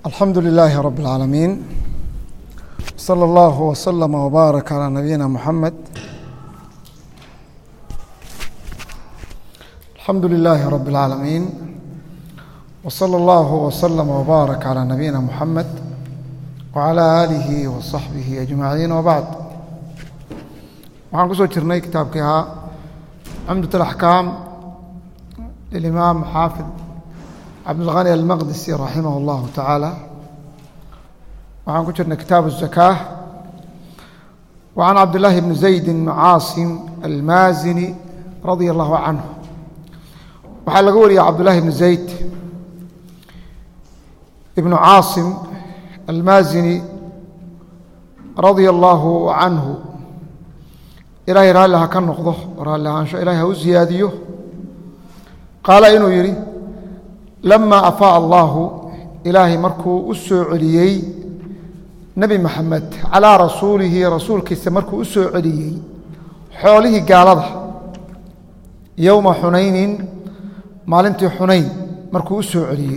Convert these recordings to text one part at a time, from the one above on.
alxamdu لilaahi rab اlcaalamiin slى اllah wslama wbaarak calى nabiyina muxamed alxamdu lilaahi rab اlcaalamiin wslى اllah wslama wbaarak calى nabiyina muxamed wcalى aalihi waصaxbihi ajmaciin wbacd waxaan ku soo jirnay kitaabkii ahaa cumdat اlaxkaam lilimaam xaafid cabdilghani almaqdisi raximah اllahu tacaala waxaan ku jirnay kitaabu الzakاة وcan cabdillaahi bni zaydi caasim almaazini radia allahu canhu waxaa laga wariyay cabdullaahi bni zayd ibnu caasim almaazini radia allaahu canhu ilaahay raalli ha ka noqdo raalli ahaansho ilahay ha u siyaadiyo qaala inuu yidhi lama afaaء allahu ilaahay markuu u soo celiyey nebi maxamed calaa rasuulihi rasuulkiisa markuu u soo celiyey xoolihii gaalada yowma xunaynin maalintii xunayn markuu u soo celiyey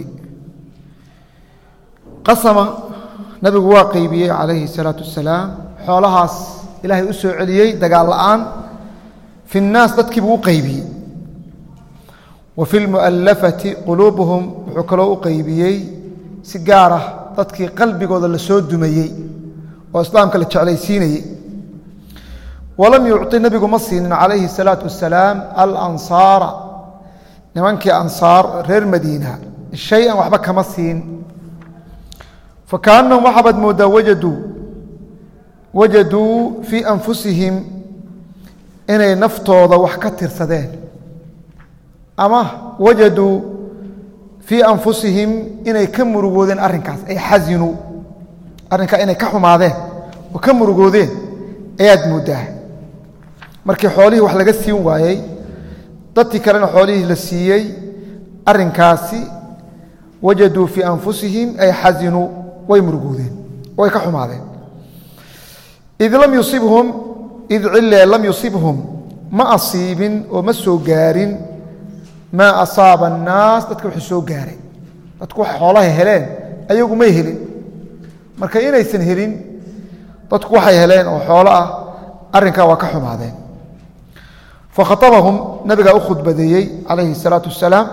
qasama nebigu waa qeybiyey calayhi الsalaatu wasalaam xoolahaas ilaahay u soo celiyey dagaal la'aan fi الnaas dadkiibuu u qeybiyey wa fi lmu'allafati quluubuhum wuxuu kaloo u qeybiyey si gaar ah dadkii qalbigooda la soo dumayey oo islaamka la jeclaysiinayey walam yucطi nebigu ma siinin calayhi الsalaatu wasalaam alansaara nimankii ansaar reer madiina shay-an waxba kama siin fakaannahum waxaabaad mooddaa wajaduu wajaduu fii anfusihim inay naftooda wax ka tirsadeen ama wajaduu fii anfusihim inay ka murugoodeen arrinkaas ay xasinuu arrinkaa inay ka xumaadeen oo ka murugoodeen ayaad mooddaa markii xoolihii wax laga siin waayey dadkii kalena xoolihii la siiyey arrinkaasi wajaduu fii anfusihim ay xasinuu way murugoodeen way ka xumaadeen id lam yusibhum id cille lam yusibhum ma asiibin oo ma soo gaarin maa asaaba annaas dadka wuxuu soo gaaray dadku wax xoolahay heleen ayagu may helin marka inaysan helin dadku waxay heleen oo xoolo ah arrinkaa waa ka xumaadeen fakhatabahum nabigaa u khudbadeeyey calayhi الsalaatu wasalaam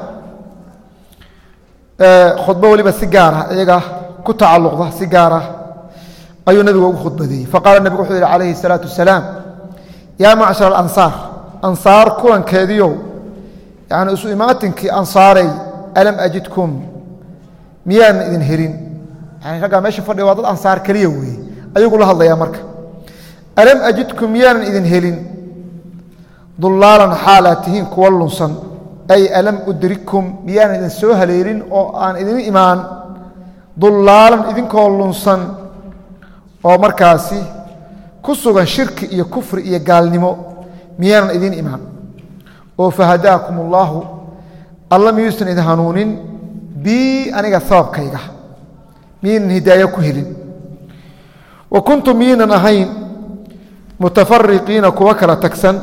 khudbo weliba si gaara iyaga ku tacalluqda si gaara ayuu nabiga ugu khudbadeeyey faqaala nebigu wuxuu yihi calayhi الsalaatu wasalaam yaa macshar alansaar ansaar kulankeediiow yani isu imaatinkii ansaaray alam ajidkum miyaanan idin helin yani raggaa meesha fadhiga waa dad ansaar keliya weeye ayaguu la hadlayaa marka alam ajidkum miyaanan idin helin dullaalan xaalaad tihiin kuwa lunsan ay alam udrikkum miyaanan idin soo haleelin oo aan idin imaan dullaalan idinkoo lunsan oo markaasi ku sugan shirki iyo kufri iyo gaalnimo miyaanan idin imaan oo fahadaakum ullaahu alla miyuusan idin hanuunin bii aniga sababkayga miyaynan hidaayo ku helin wa kuntum miyaynan ahayn mutafariqiina kuwa kala tagsan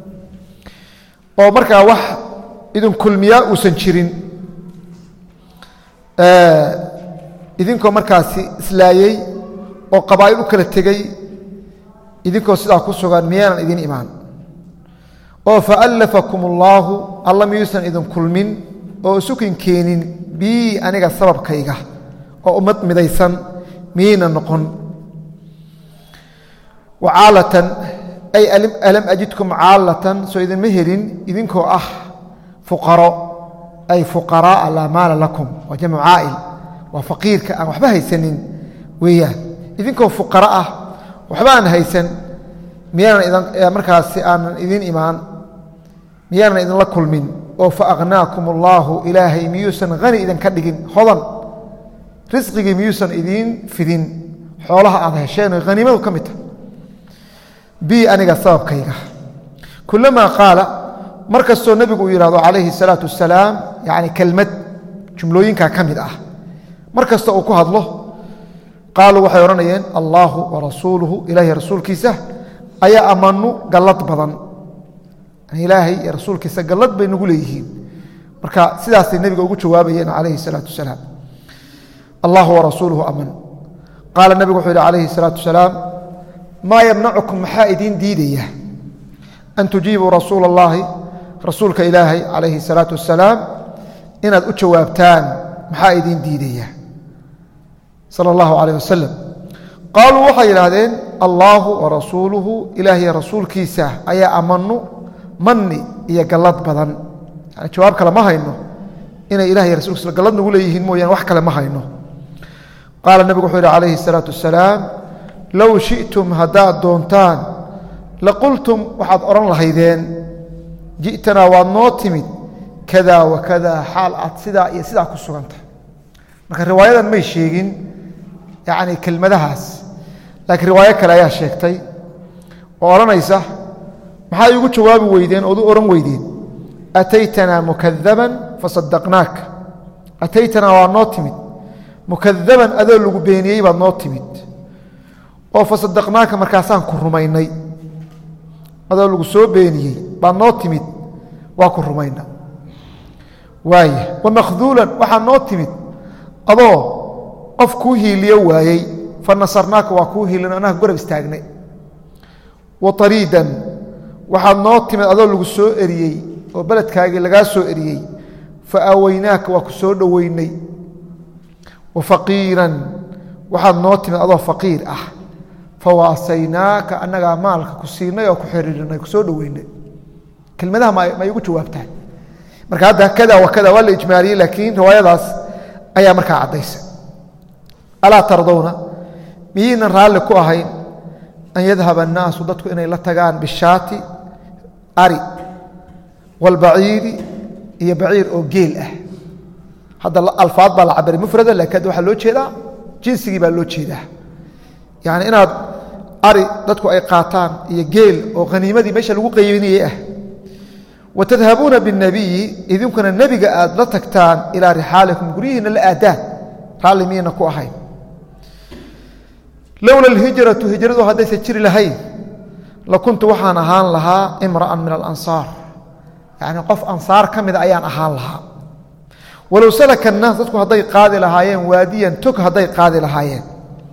oo markaa wax idin kulmiyaa uusan jirin idinkoo markaasi islaayey oo qabaa'il u kala tegey idinkoo sidaa ku sugan miyaanan idin imaan oo faallafakum ullaahu alla miyuusan idin kulmin oo isukin keenin bii aniga sababkayga oo ummad midaysan miyayna noqon wacaalatan ay alam ajidkum caalatan soo idinma helin idinkoo ah fuqaro ay fuqaraaa laa maala lakum waa jamcu caa'il waa faqiirka aan waxba haysanin weeyaan idinkoo fuqaro ah waxba aan haysan miyaanan markaasi aanan idin imaan miyaanan idinla kulmin oo faakhnaakum allaahu ilaahay miyuusan hani idinka dhigin hodan risqigii miyuusan idiin fidin xoolaha aad hesheen oo haniimadu ka mid tahay bi aniga sababkayga kulamaa qaala mar kastoo nebigu uu yidhahdo calayhi الsalaatu wasalaam yani kelmad jumlooyinkaa ka mid ah mar kasta uu ku hadlo qaaluu waxay odhanayeen allaahu warasuuluhu ilaahay rasuulkiisa ayaa amanu gallad badan ilaahay iyo rasuulkiisa gallad bay nagu leeyihiin marka sidaasay nebiga ugu jawaabayeen calayhi الsalaatu wasalaam allahu warasuuluhu aman qaala nebigu wuxuu yihi calayhi الsalaatu wasalaam maa yamnacukum maxaa idiin diidaya an tujiibuu rasuula اllahi rasuulka ilaahay calayhi الsalaatu wasalaam inaad u jawaabtaan maxaa idiin diidaya sala اllahu calayh wasalam qaaluu waxay yidhaahdeen allaahu warasuuluhu ilaahiy rasuulkiisa ayaa amanu manni iyo gallad badan yani jawaab kale ma hayno inay ilahiy rasulkiisa gallad nagu leeyihiin mooyaane wax kale ma hayno qaala nebigu wuxuu yidhi calayhi الsalaatu wasalaam low shi'tum haddaad doontaan laqultum waxaad odhan lahaydeen ji'tanaa waad noo timid kada wa kada xaal aad sidaa iyo sidaa ku sugantahay marka riwaayadan may sheegin yacni kelmadahaas laakiin riwaayo kale ayaa sheegtay oo odhanaysa maxaa iigu jawaabi weydeen ood u odhan weydeen ataytanaa mukadaban fasadaqnaak ataytanaa waa noo timid mukadaban adoo lagu beeniyey baad noo timid oo fasadaqnaaka markaasaan ku rumaynay adoo lagu soo beeniyey baad noo timid waa ku rumayna waaya wamakduulan waxaa noo timid adoo qof kuu hiiliyo waayey fa nasarnaaka waa kuu hiilin annaga gorab istaagnay wa ariidan waxaad noo timid adoo lagu soo eriyey oo beledkaagii lagaa soo eriyey fa aaweynaaka waa ku soo dhoweynay wa faqiiran waxaad noo timid adoo faqiir ah fa waasaynaaka annagaa maalka ku siinay oo ku xiriirinay ku soo dhoweynay kelmadaha ma igu jawaabtaan marka hadda kada wa kada waa la ijmaaliyey laakiin riwaayadaas ayaa markaa caddaysa alaa tardowna miyaynan raalli ku ahayn an yadhaba annaasu dadku inay la tagaan bishaati ari walbaciiri iyo baciir oo geel ah hadda alfaad baa la cabiray mufrada laakiin hadda waxaa loo jeedaa jinsigii baa loo jeedaa yacni inaad ari dadku ay qaataan iyo geel oo haniimadii meesha lagu qaybinayey ah wa tadhabuuna biاnnabiyi idinkuna nebiga aad la tagtaan ilaa rixaalikum guryihiina la aadaan raalli miyayna ku ahayn lowla alhijratu hijradu haddaysan jiri lahayn lakuntu waxaan ahaan lahaa imra'an min alansaar yacni qof ansaar ka mida ayaan ahaan lahaa walow salaka annaas dadku hadday qaadi lahaayeen waadiyan tog hadday qaadi lahaayeen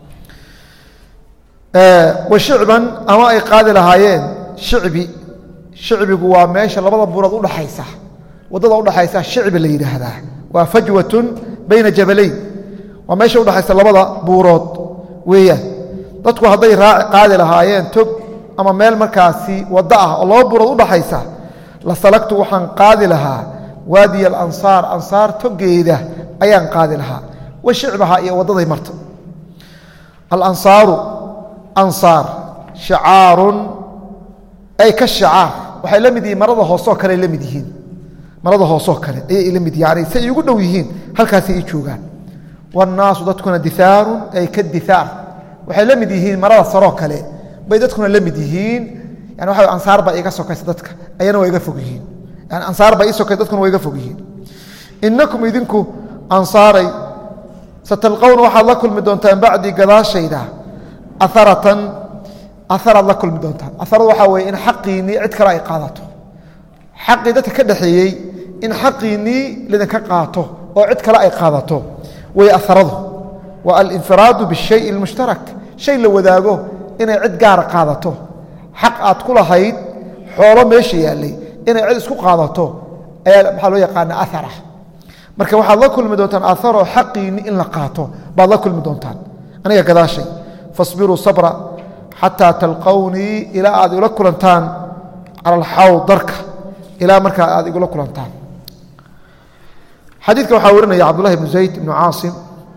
wa shicban ama ay qaadi lahaayeen shicbi shicbigu waa meesha labada buurood udhaxaysa waddada udhaxaysa shicbi la yidhaahdaa waa fajwatun bayna jabalayn waa meesha udhaxaysa labada buurood weeyaan dadku hadday raaci qaadi lahaayeen tog ama meel markaasi waddo ah oo laba buurood udhaxaysa la salagtu waxaan qaadi lahaa waadiy alansaar ansaar togeeda ayaan qaadi lahaa wa shicbaha iyo waddaday marta alansaaru ansaar shicaarun ay ka shicaar waxay la mid yihiin marada hoosoo kale ay la mid yihiin marada hoosoo kale ayay la mid yani say iigu dhow yihiin halkaasay ii joogaan wannaasu dadkuna diaarun ay ka diaar waxay la mid yihiin marada saroo kale bay dadkuna la mid yihiin yani waxa ansaar baa iga sokaysa dadka ayana waa iga fog yihiin yani ansaar baa ii sokaysa dadkuna waa iga fog yihiin inakum idinku ansaaray satalqowna waxaad la kulmi doontaan bacdii gadaashayda aaratan aaraad la kulmi doontaan aaradu waxaa weye in xaqiinnii cid kale ay qaadato xaqii dadka ka dhexeeyey in xaqiinnii lidinka qaato oo cid kale ay qaadato way aaradu waa alinfiraadu bishay اlmushtarak shay la wadaago inay cid gaara qaadato xaq aad ku lahayd xoolo meesha yaallay inay cid isku qaadato ayaa maxaa loo yaqaana aara marka waxaad la kulmi doontaan aaroo xaqiinni in la qaato baad la kulmi doontaan aniga gadaashay fasbiruu sabra xataa talqownii ilaa aad igula kulantaan cala alxawd darka ilaa markaa aad igula kulantaan xadiidka waxaa warinaya cabdullahi ibnu zayd ibnu caasim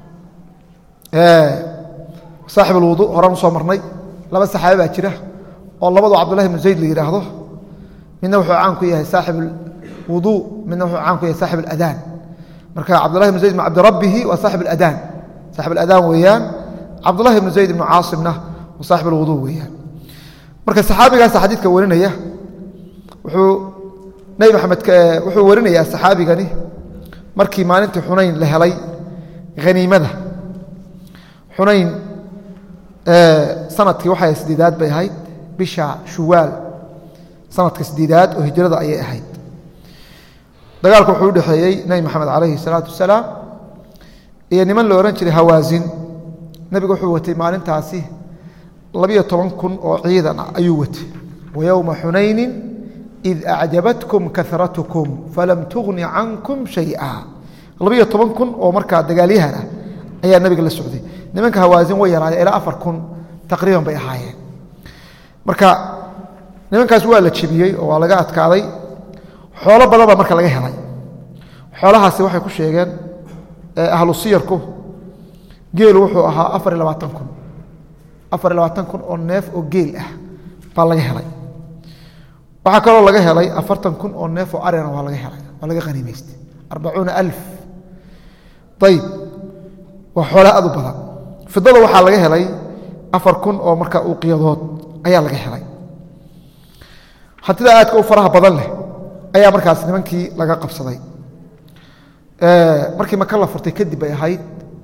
saaxib alwudu horaan usoo marnay laba saxaabe baa jira oo labadu cabdullahi ibnu zayd la yidhaahdo midna wuxuu caan ku yahay saaxib alwudu midna wuxuu caan ku yahay saaxib aladaan marka cabdullahi ibnu zayd ibnu cabdirabbihi waa saaxib aladaan saaxib aladaan weeyaan cabdullahi ibnu zayd ibnu caasimna waa saaxib alwudu weeyaan marka saxaabigaasa xadiidka warinaya wuxuu nebi maxamed wuxuu warinayaa saxaabigani markii maalintii xunayn la helay haniimada xunayn sanadkii waxay sideedaad bay ahayd bisha shuwaal sanadka sideedaad oo hijrada ayay ahayd dagaalku wuxuu udhexeeyey nebi maxamed calayhi salaatu wasalaam iyo niman la odhan jiray hawaasin nebigu wuxuu watay maalintaasi labiyo toban kun oo ciidan ah ayuu watay wa yowma xunaynin id acjabatkum karatkum falam tugni cankum shaya labiyo toban kun oo markaa dagaalyahan ah ayaa nebiga la socday nimanka hawaasin way yaraadeen ilaa afar kun taqriiban bay ahaayeen marka nimankaas waa la jebiyey oo waa laga adkaaday xoolo badan baa marka laga helay xoolahaasi waxay ku sheegeen ahlu siyarku geelu wuxuu ahaa afar iyo labaatan kun afar iyo labaatan kun oo neef oo geel ah baa laga helay waxaa kaloo laga helay afartan kun oo neef oo arina waa laga helay waa laga haniimaystay arbacuuna alf ayib waa xoolaa aad u badan fidada waxaa laga helay afar kun oo marka uuqiyadood ayaa laga helay hantida aadka u faraha badan leh ayaa markaas nimankii laga qabsaday markii maka la furtay kadib bay ahayd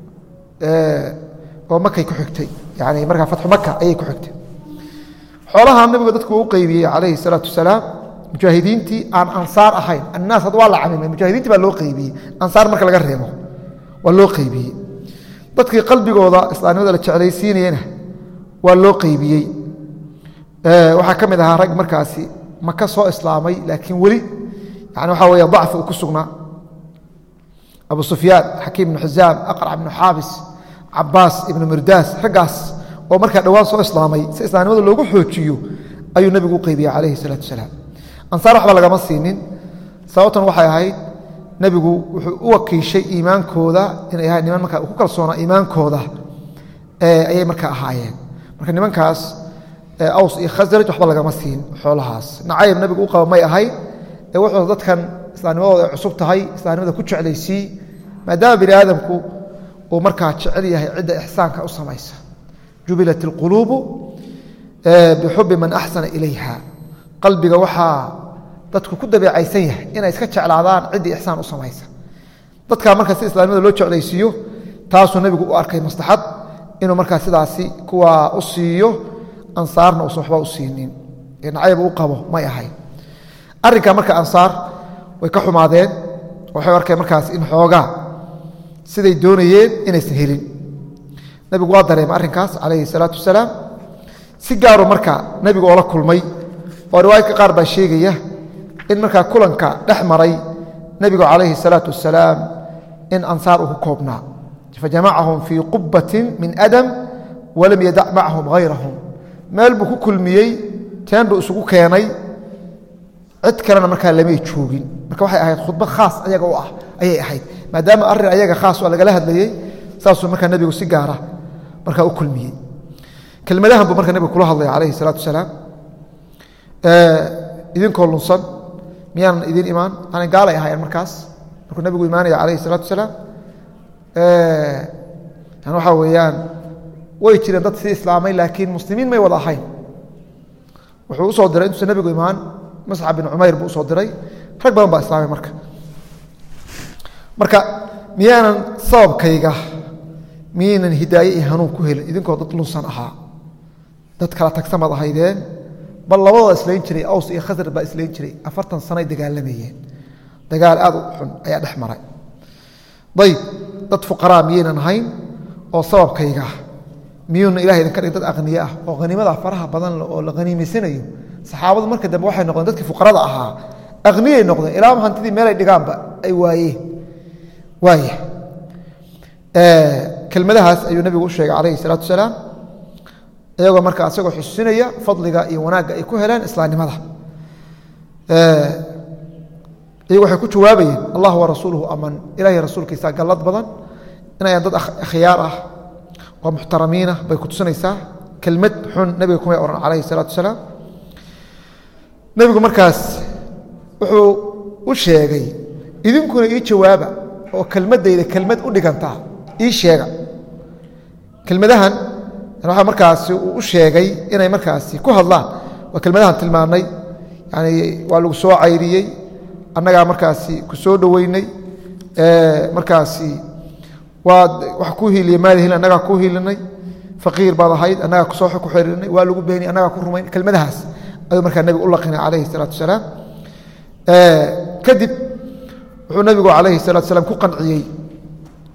oo makay ku xigtay yani markaa fatxu maka ayay ku xigtay xoolaha nabigu dadku u qeybiyey calayhi salaatu wasalaam mujaahidiintii aan ansaar ahayn annaas had waa la camimay mujaahidiintii baa loo qeybiyey ansaar marka laga reebo waa loo qeybiyey dadkii qalbigooda islaamnimada la jeclaysiinayena waa loo qeybiyey waxaa ka mid ahaa rag markaasi maka soo islaamay laakiin weli yani waxaa weeye dacfi uu ku sugnaa abu sufyaan xakiim ibnu xisaam aqrac ibnu xaabis cabaas ibnu mirdaas raggaas oo markaa dhowaan soo islaamay si islaamnimada loogu xoojiyo ayuu nebigu u qeybiyey calayhi salaatu wasalaam ansaar waxba lagama siinin sababtan waxay ahayd nebigu wuxuu u wakiishay iimaankooda inay ahayd niman markaa ku kalsoonaa iimaankooda ayay markaa ahaayeen marka nimankaas aws iyo khasraj waxba lagama siin xoolahaas nacayb nebigu u qaba may ahayd ee wuxuu dadkan islaamnimadooda ay cusub tahay islaamnimada ku jeclaysii maadaama bini aadamku uu markaa jecel yahay cidda ixsaanka u samaysa jubilat اlquluubu bixubi man axsana ilayha qalbiga waxaa dadku ku dabeecaysan yahay inay iska jeclaadaan ciddii ixsaan u samaysa dadkaa marka si islaamnimada loo jeclaysiiyo taasuu nebigu u arkay maslaxad inuu markaa sidaasi kuwa u siiyo ansaarna uusan waxba u siinin ee nacayb u qabo may ahayn arrinka marka ansaar way ka xumaadeen waxay arkeen markaas in xoogaa siday doonayeen inaysan helin nebigu waa dareemay arrinkaas calayhi salaatu wasalaam si gaaru marka nebigu oola kulmay oo riwaayadka qaar baa sheegaya in markaa kulanka dhex maray nebigu calayhi salaatu wasalaam in ansaar uu ku koobnaa fajamacahum fii qubbatin min adam walam yadac macahum hayrahum meel buu ku kulmiyey teen buu isugu keenay cid kalena markaa lamay joogin marka waxay ahayd khudbad khaas ayaga u ah ayay ahayd maadaama arrin ayaga khaas oo lagala hadlayey saasuu markaa nebigu si gaara markaa u kulmiyey kelmadahan buu marka nebigu kula hadlaya calayhi salaatu wasalaam idinkoo lunsan miyaanan idin imaan aanan gaalay ahayn markaas markuu nebigu imaanaya calayhi salaatu wasalaam yani waxaa weeyaan way jireen dad sii islaamay laakiin muslimiin may wada ahayn wuxuu usoo diray intuusan nebigu imaan masxab bin cumayr buu usoo diray rag badan baa islaamay marka marka miyaanan sababkayga miyaynan hidaaye iyo hanuun ku helin idinkoo dad lunsan ahaa dad kala tagsan baad ahaydeen bal labadooda islayn jiray aws iyo khasrad baa islayn jiray afartan sanoay dagaalamayeen dagaal aad u xun ayaa dhex maray ayb dad fuqaraa miyaynan ahayn oo sababkayga miyuuna ilahay idinka dhig dad aqniye ah oo haniimada faraha badan oo la haniimaysanayo saxaabadu marka dambe waxay noqdeen dadkii fuqarada ahaa aqniyay noqdeen ilaa hantidii meelay dhigaanba ay waayeen waaya kelmadahaas ayuu nebigu u sheegay calayhi salaatu wasalaam iyagoo marka isagoo xusinaya fadliga iyo wanaagga ay ku heleen islaamnimada iyagu waxay ku jawaabayeen allah wa rasuuluhu aman ilahay rasuulkiisa gallad badan inayaan dad akhyaar ah oo muxtaramiin ah bay ku tusinaysaa kelmad xun nebiga kumay ohan calayhi salaatu wasalaam nebigu markaas wuxuu u sheegay idinkuna ii jawaaba oo kelmadayda kelmad u dhigantaa ii sheega kelmadahan waxaa markaasi uu u sheegay inay markaasi ku hadlaan waa kelmadahan tilmaannay yani waa lagu soo cayriyey annagaa markaasi ku soo dhoweynay markaasi waad wax ku hiiliye maada hil annagaa ku hiilinay faqiir baad ahayd annagaa kusoo ku xirinay waa lagu beeniy annagaa ku rumayn kelmadahaas ayuu markaa nebigu u laqinay calayhi salaatu wasalaam kadib wuxuu nebigu calayhi salatu wasalaam ku qanciyey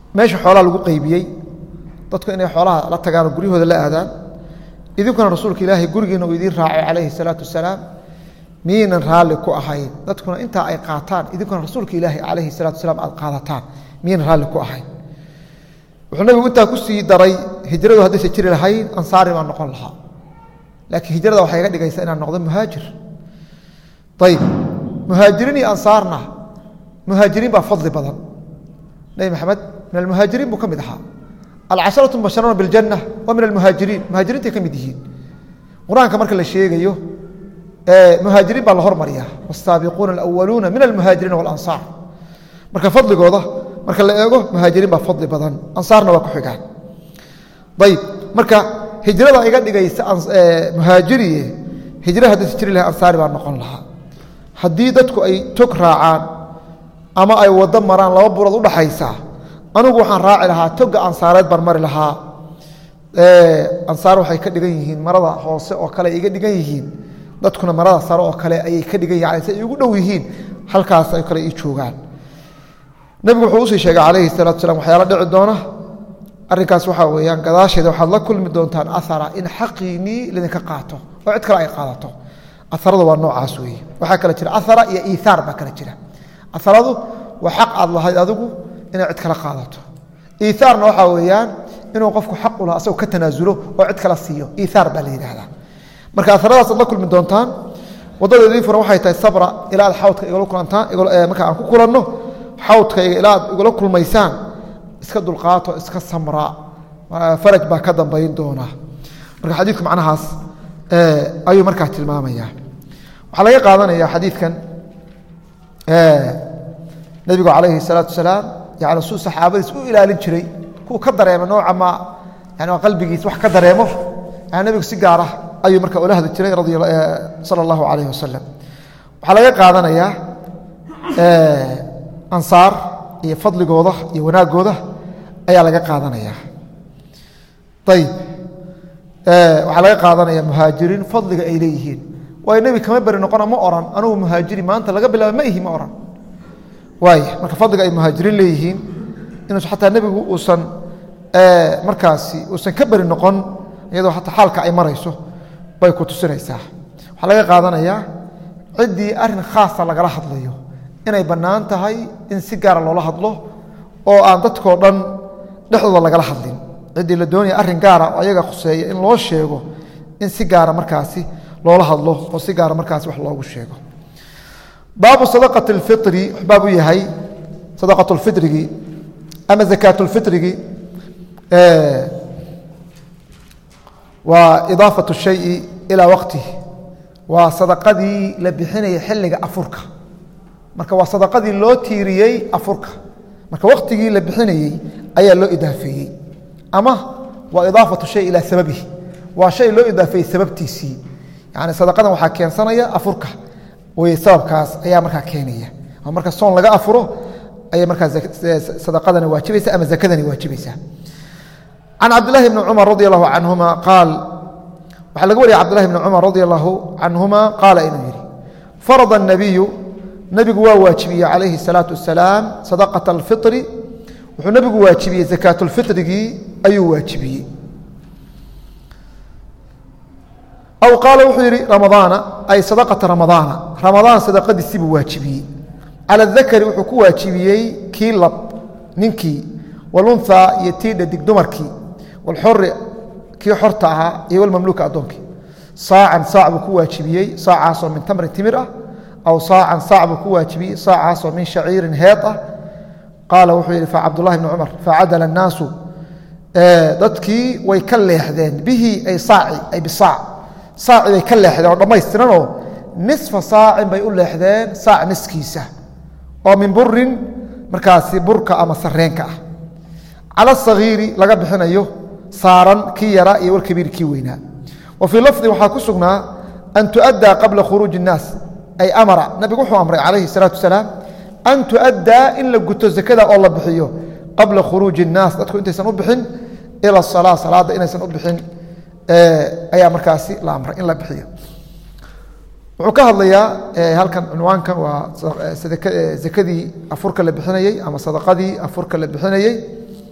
meesha xoolaha lagu qeybiyey dadku inay xoolaha la tagaanoo guryahooda la aadaan idinkuna rasuulka ilaahay gurigiina uu idiin raacay calayhi salaatu wasalaam miyaynan raalli ku ahayn dadkuna intaa ay qaataan idinkuna rasuulka ilaahay calayhi salatu wasalaam aad qaadataan miyaynan raalli ku ahayn wuxuu nabigu intaa ku sii daray hijradu haddaysa jiri lahayn ansaari baan noqon lahaa laakiin hijrada waxay iga dhigaysaa inaan noqdo muhaajir ayib muhaajiriin iyo ansaarna muhaajiriin baa fadli badan nebi maxamed min almuhaajiriin buu ka mid ahaa alcasharatu mubasharuuna biljanna waa min almuhaajiriin muhaajiriintay ka mid yihiin qur-aanka marka la sheegayo muhaajiriin baa la hormariya wsaabiquuna alawaluuna min almuhaajiriina walansaar marka fadligooda marka la eego muhaajiriin baa fadli badan ansaarna waa ku xigaan ayib marka hijrada iga dhigaysa muhaajiriye hijra haddaysa jiri lahay ansaari baa noqon lahaa haddii dadku ay tog raacaan ama ay waddo maraan laba burood udhaxaysa anigu waxaan raaci lahaa toga ansaareed baan mari lahaa ansaar waxay ka dhigan yihiin marada hoose oo kale iga dhigan yihiin dadkuna marada sare oo kale ayay ka dhigan yihin si ay ugu dhow yihiin halkaas ay kale ii joogaan nebigu wuxuu usii sheegay calayhi salatu salam waxyaala dhici doona arrinkaas waxaa weeyaan gadaasheeda waxaad la kulmi doontaan ahara in xaqiinii lidinka qaato oo cid kale ay qaadato aharadu waa noocaas weeye waxaa kale jira ahara iyo iihaar baa kale jira aharadu waa xaq aad lahayd adigu inay cid kala qaadato iiaarna waxaa weeyaan inuu qofku xaq u laha asagoo ka tanaasulo oo cid kala siiyo iiaar baa la yidhahdaa marka aharadaas aad la kulmi doontaan waddada idiin furan waxay tahay sabra ilaa aad xawdka igala kulantaan marka aan ku kulanno xawdkayga ilaa aad igala kulmaysaan iska dulqaato iska samra faraj baa ka dambayn doona marka xadiidku macnahaas ayuu markaa tilmaamaya waxaa laga qaadanaya xadiidkan nebigu calayhi salaatu wasalaam yani suu saxaabadiis u ilaalin jiray kuwa ka dareema nooca ma yani qalbigiis wax ka dareemo yani nebigu si gaara ayuu marka ula hadli jiray sala allahu calayh wasalam waxaa laga qaadanayaa ansaar iyo fadligooda iyo wanaagooda ayaa laga qaadanaya ayib waxaa laga qaadanaya muhaajiriin fadliga ay leeyihiin waayo nebi kama beri noqona ma oran anugu muhaajiri maanta laga bilaaba ma ihi ma oran waay marka fadliga ay muhaajiriin leeyihiin inuus xataa nebigu uusan markaasi uusan ka beri noqon iyadoo xataa xaalka ay marayso bay ku tusinaysaa waxaa laga qaadanayaa ciddii arin khaasa lagala hadlayo inay bannaan tahay in si gaara loola hadlo oo aan dadkoo dhan dhexdooda lagala hadlin ciddii la doonaya arrin gaara oo ayaga khuseeya in loo sheego in si gaara markaasi loola hadlo oo si gaara markaasi wax loogu sheego baabu sadaqati اlfiri baab u yahay sadaqat اlfirigi ama zakaat اlfirigi waa idaafaة الشhayi ilaa waqtih waa sadaqadii la bixinaya xilliga afurka marka waa sadaqadii loo tiiriyey afurka marka waqtigii la bixinayey ayaa loo idaafeeyey ama waa idaafaة shay ilaa sababihi waa shay loo idaafeeyey sababtiisii yani sadaqadan waxaa keensanaya afurka wey sababkaas ayaa markaa keenaya oo marka soon laga afuro ayay markaa sadaqadani waajibaysa ama zakadani waajibaysa can cabdilahi bni cumar radi allahu canhuma qaal waxaa laga wariyay cabdilahi bni cumar radi allahu canhuma qaala inuu yidhi farada الnabiyu nebigu waa waajibiyey calayhi الsalaatu wasalaam sadaqaة اlfiri wuxuu nebigu waajibiyey zakaat اlfirigii ayuu waajibiyey aw qaala wuxuu yidhi ramadaana ay sadaqata ramadaana ramadaan sadaqadiisii buu waajibiyey cala dakari wuxuu ku waajibiyey kii lab ninkii walunhaa iyo tii dhadig dumarkii walxori kii xorta ahaa iyo walmamluuka addoonkii saacan saac buu ku waajibiyey saacaasoo min tamrin timir ah aw saacan saac buu ku waajibiyey saacaasoo min shaciirin heed ah qaala wuxuu yidhi facabdullahi bni cumar facadala annaasu dadkii way ka leexdeen bihi ay saaci ay bisaac saaci bay ka leexdeen oo dhammaystiranoo nisfa saacin bay u leexdeen saac niskiisa oo min burin markaasi burka ama sareenka ah cala sagiiri laga bixinayo saaran kii yaraa iyo walkabiir kii weynaa wa fii lafdi waxaa ku sugnaa an tuaddaa qabla khuruuji الnaas ay amara nabigu wuxuu amray calayhi الsalaatu wasalaam an tuaddaa in la guto zakada oo la bixiyo qabla khuruuji الnaas dadku intaysan u bixin ila salaa salaadda inaysan u bixin ayaa markaasi la amray in la bixiyo wuxuu ka hadlayaa halkan cunwaankan waa zakadii afurka la bixinayey ama sadaqadii afurka la bixinayey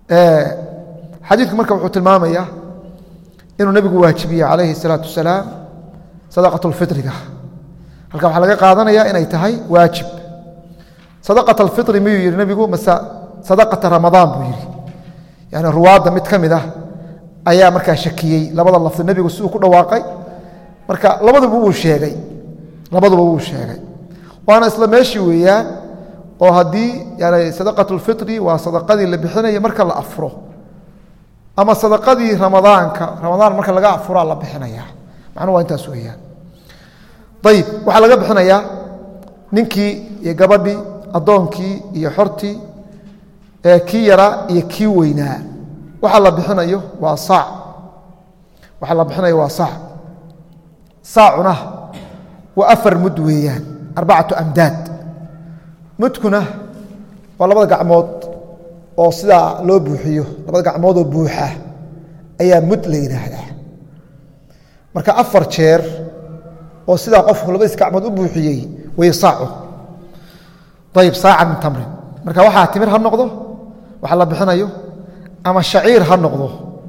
xadiidku marka wuxuu tilmaamaya inuu nebigu waajibiye calayhi الsalaatu wasalaam sadaqaة اlfiطriga halka waxaa laga qaadanaya inay tahay waajib sadaqaة اlfiطri miyuu yihi nebigu mase sadaqata ramadaan buu yihi yani ruwaadda mid ka mid ah ayaa markaa shakiyey labada lafdi nebigu siduu ku dhawaaqay marka labaduba wuu sheegay labaduba wuu sheegay waana isla meeshii weeyaan oo haddii yani sadaqaة اlfiطri waa sadaqadii la bixinaya marka la afuro ama sadaqadii ramadaanka ramadaan marka laga afuraa la bixinaya macnuhu waa intaas weeyaan ayib waxaa laga bixinayaa ninkii iyo gabadhii addoonkii iyo xortii kii yaraa iyo kii weynaa waxa la bixinayo waa saac waxa la bixinayo waa saac saacuna waa afar mud weeyaan arbacatu amdaad mudkuna waa labada gacmood oo sidaa loo buuxiyo labada gacmoodoo buuxa ayaa mud la yidhaahdaa marka afar jeer oo sidaa qofku labadiis gacmood u buuxiyey way saacu ayib saaca min tamrin marka waxaa timir ha noqdo waxa la bixinayo ama shaciir ha noqdo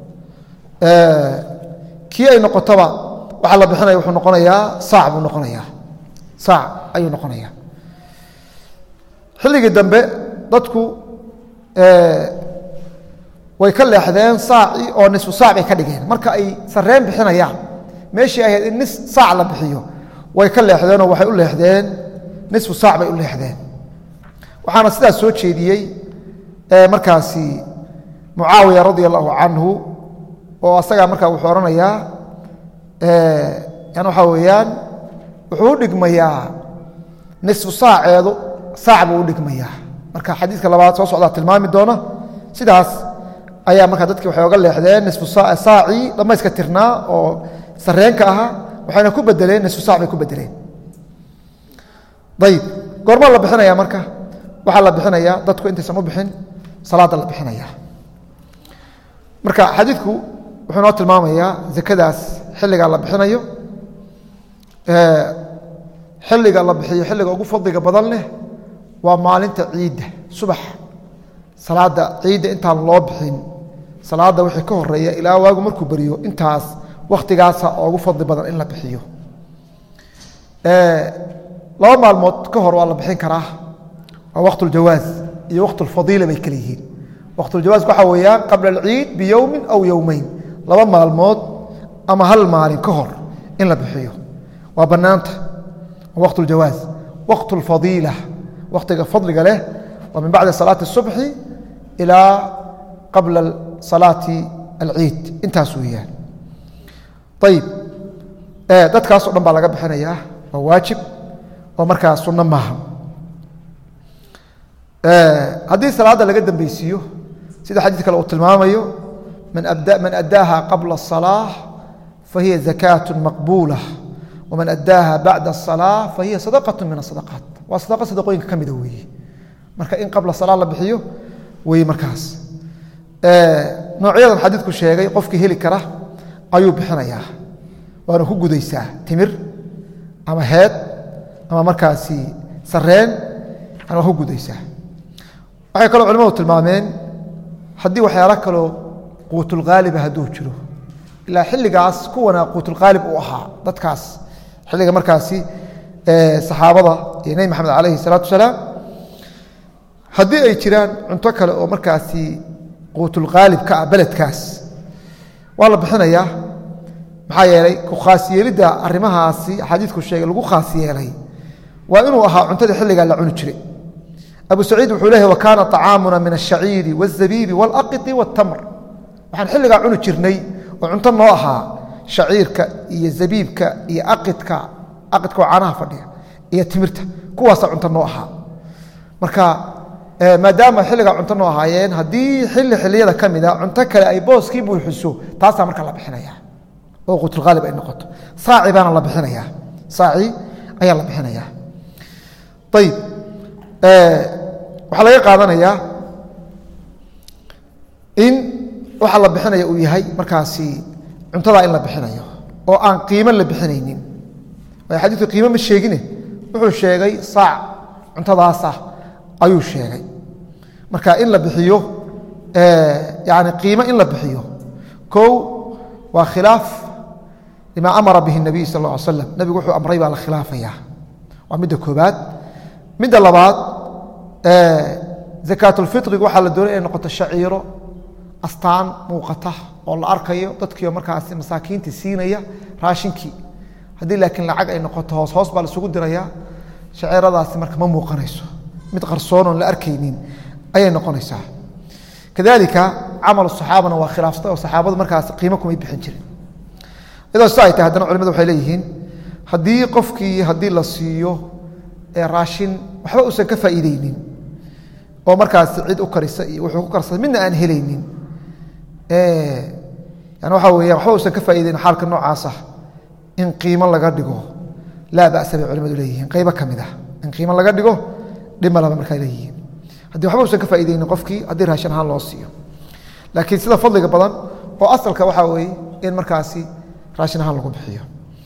kii ay noqotoba waxa la bixinaya wuxuu noqonayaa saac buu noqonayaa saac ayuu noqonayaa xilligii dambe dadku way ka leexdeen saacii oo nisfu saac bay ka dhigeen marka ay sareen bixinayaan meeshii ahayd in nis saac la bixiyo way ka leexdeenoo waxay u leexdeen nisfu saac bay u leexdeen waxaana sidaas soo jeediyey markaasi mucaawiya radia allahu canhu oo asagaa markaa wuxuu odhanayaa yani waxaa weeyaan wuxuu u dhigmayaa nisfu saaceedu saac buu u dhigmayaa marka xadiidka labaad soo socdaa tilmaami doona sidaas ayaa markaa dadkii waxay oga leexdeen nisfu saacii dhamayska tirnaa oo sareenka ahaa waxayna ku bedeleen nisfu saac bay ku bedeleen ayib goormaa la bixinaya marka waxaa la bixinayaa dadku intaysan u bixin salaada la bixinaya marka xadiidku wuxuu noo tilmaamayaa zakadaas xilligaa la bixinayo xilliga la bixiyo xilliga ugu fadliga badan leh waa maalinta ciidda subax salaada ciidda intaan loo bixin salaada wixii ka horeeya ilaa waagu markuu beriyo intaas wakhtigaasa ugu fadli badan in la bixiyo laba maalmood ka hor waa la bixin karaa waa waqt uljawaaz iyo waqt ulfadiila bay kale yihiin waqtuljawaaz waxaa weeyaan qabla alciid biyowmin aw yowmeyn laba maalmood ama hal maalin ka hor in la bixiyo waa bannaanta waa waqt uljawaaz waqt ulfadiila waqtiga fadliga leh waa min bacdi salaati الصubxi ilaa qabla salaati alciid intaas weeyaan ayib dadkaasoo dhan baa laga bixinayaa waa waajib oo markaa sunno maaha haddii salaadda laga dambeysiiyo sida xadiid kale uu tilmaamayo man addaaha qabla الصalaaة fahiya zakaaة maqbuula waman addaaha bacda الصalaaة fahiya sadaqaة min الsadaqaat waa sadaqa sadaqooyinka ka mida weeye marka in qabla salaa la bixiyo wey markaas noocyadan xadiidku sheegay qofkii heli kara ayuu bixinayaa waana ku gudaysaa timir ama heed ama markaasi sareen waa ku gudaysaa waxay kaloo culimadu tilmaameen haddii waxyaalo kaloo quutulhaaliba hadduu jiro ilaa xilligaas kuwana quutulhaalib uu ahaa dadkaas xilliga markaasi saxaabada iyo nebi maxamed calayhi salaatu wasalaam haddii ay jiraan cunto kale oo markaasi quutulkhaalib ka ah beledkaas waa la bixinayaa maxaa yeelay ku khaas yeelidda arrimahaasi xadiidku sheegay lagu khaas yeelay waa inuu ahaa cuntada xilligaa la cuni jiray abu saciid wuxuu leeyahy wa kaana طacaamuna min الshaciiri wالzabiibi wاlaqiti wاtamr waxaan xilligaa cuni jirnay oo cunto noo ahaa shaciirka iyo zabiibka iyo aqidka aqidka oo caanaha fadhiya iyo timirta kuwaasa cunto noo ahaa marka maadaama xilligaa cunto noo ahaayeen haddii xilli xilliyada ka mida cunto kale ay booskii buuxiso taasaa marka la bixinaya oo quutulhaalib ay noqoto saaci baana la bixinaya saaci ayaa la bixinaya ayib waxaa laga qaadanayaa in waxa la bixinaya uu yahay markaasi cuntadaa in la bixinayo oo aan qiimo la bixinaynin waayo xadiidku qiimo ma sheegine wuxuu sheegay saac cuntadaasah ayuu sheegay marka in la bixiyo yani qiimo in la bixiyo kow waa khilaaf lima amara bihi nabiy sal ا ly slam nebigu wuxuu amray baa la khilaafaya waa midda koobaad midda labaad zakaatulfitrigu waxaa la doonay inay noqoto shaciiro astaan muuqata oo la arkayo dadkiio markaasi masaakiinta siinaya raashinkii haddii laakiin lacag ay noqoto hoos hoos baa laisugu diraya shaciiradaasi marka ma muuqanayso mid qarsoon oon la arkaynin ayay noqonaysaa kadalika camal saxaabana waa khilaafsatay oo saxaabadu markaas qiimo kumay bixin jirin iyadoo si ay tahay haddana culimadu waxay leeyihiin haddii qofkii haddii la siiyo raashin waxba uusan ka faa'iideynin oo markaas cid u karisa iyo wuxuu ku karsaday midna aan helaynin yani waxaa weya waxba uusan ka faa'iideynin xaalka noocaasa in qiimo laga dhigo laa ba'sa bay culimadu leeyihiin qaybo ka mid ah in qiimo laga dhigo dhima laba markaa leeyihiin haddii waxba usan ka faaideynin qofkii haddii raashin ahaan loo siiyo laakiin sida fadliga badan oo asalka waxaa weeye in markaasi raashin ahaan lagu bixiyo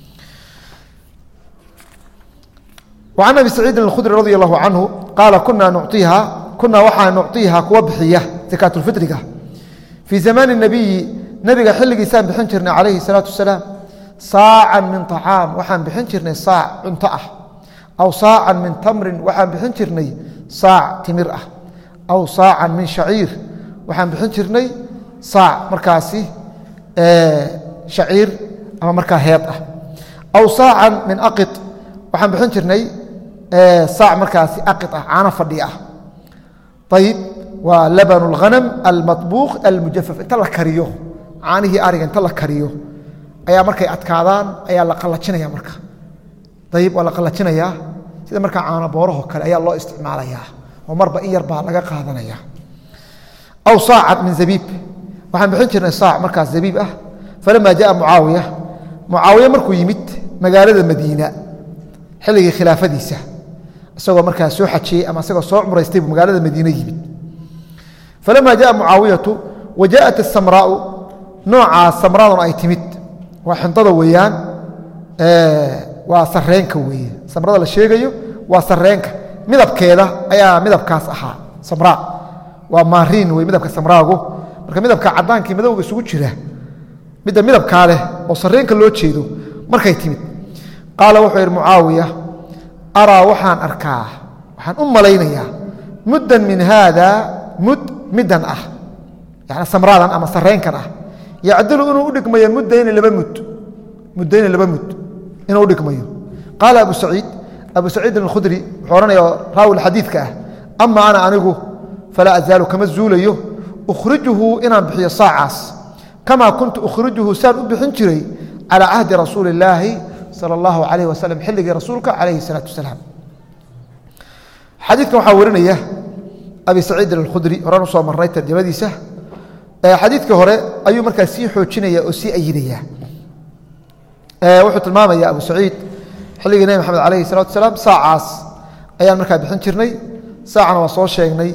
وعن أبي سعيid الkخdري رضي الله عنه قاaل كuنaa نuعطiiha kunaa waxaa nucطiiha kuwa bixiya زakاة الفiطriga في زaمان النabiyi nebiga xiligiisaan bixin jirnay عalayhi الصلاaةu وaسلاaم saaca min طacاam waxaan bixin jirnay saac cunto ah aw saaca min tamrin waxaan bixin jirnay saac timir ah aw saaca min shaciir waxaan bixin jirnay saac markaasi shaciir ama markaa heed ah aw saaca min aqi waxaan bixin jirnay saac markaasi aqi ah caano fadhi ah ayib waa laban اlghanam almaطbuuq almujafaf inta la kariyo caanihii ariga inta la kariyo ayaa markay adkaadaan ayaa la qalajinaya marka ayib waa la qalajinayaa sida markaa caano booraho kale ayaa loo isticmaalayaa oo marba in yar baa laga qaadanaya aw saaca min zabiib waxaan bixin jirnay saac markaas zabiib ah falama jaءa mucaawiya mucaawiya markuu yimid magaalada madiina xilligii khilaafadiisa isagoo markaa soo xajiyey ama isagoo soo cumraystay buu magaalada madiine yimid falama jaءa mucaawiyatu wa jaءat asamraau noocaas samraduna ay timid waa xintada weeyaan waa sareenka weeye samrada la sheegayo waa sareenka midabkeeda ayaa midabkaas ahaa samraa waa maariin wey midabka samraagu marka midabka cadaankii madowga isugu jira midda midabkaa leh oo sareenka loo jeedo markay timid qaala wuxuu yidhi mucaawiya araa waxaan arkaa waxaan u malaynayaa muddan min haada mud middan ah yani samraadan ama sareenkan ah yacdilu inuu u dhigmayo muddayni laba mud muddayni laba mud inuu u dhigmayo qaala abu saciid abu saciidin alkhudri wuxuu odhanaya raawi xadiidka ah ama ana anigu falaa azaalu kama zuulayo ukhrijuhu inaan bixiyo saacaas kamaa kuntu ukhrijuhu saan u bixin jiray calaa cahdi rasuuli illaahi sala allahu calayh wasalam xilligii rasuulka calayhi salaatu wasalaam xadiidkan waxaa warinaya abi saciidin alkhudri horaan usoo marnay tarjamadiisa xadiidka hore ayuu markaa sii xoojinaya oo sii ayidaya wuxuu tilmaamaya abu saciid xilligii nebi maxamed alayhi salatu asalaam saacaas ayaan markaa bixin jirnay saacana waa soo sheegnay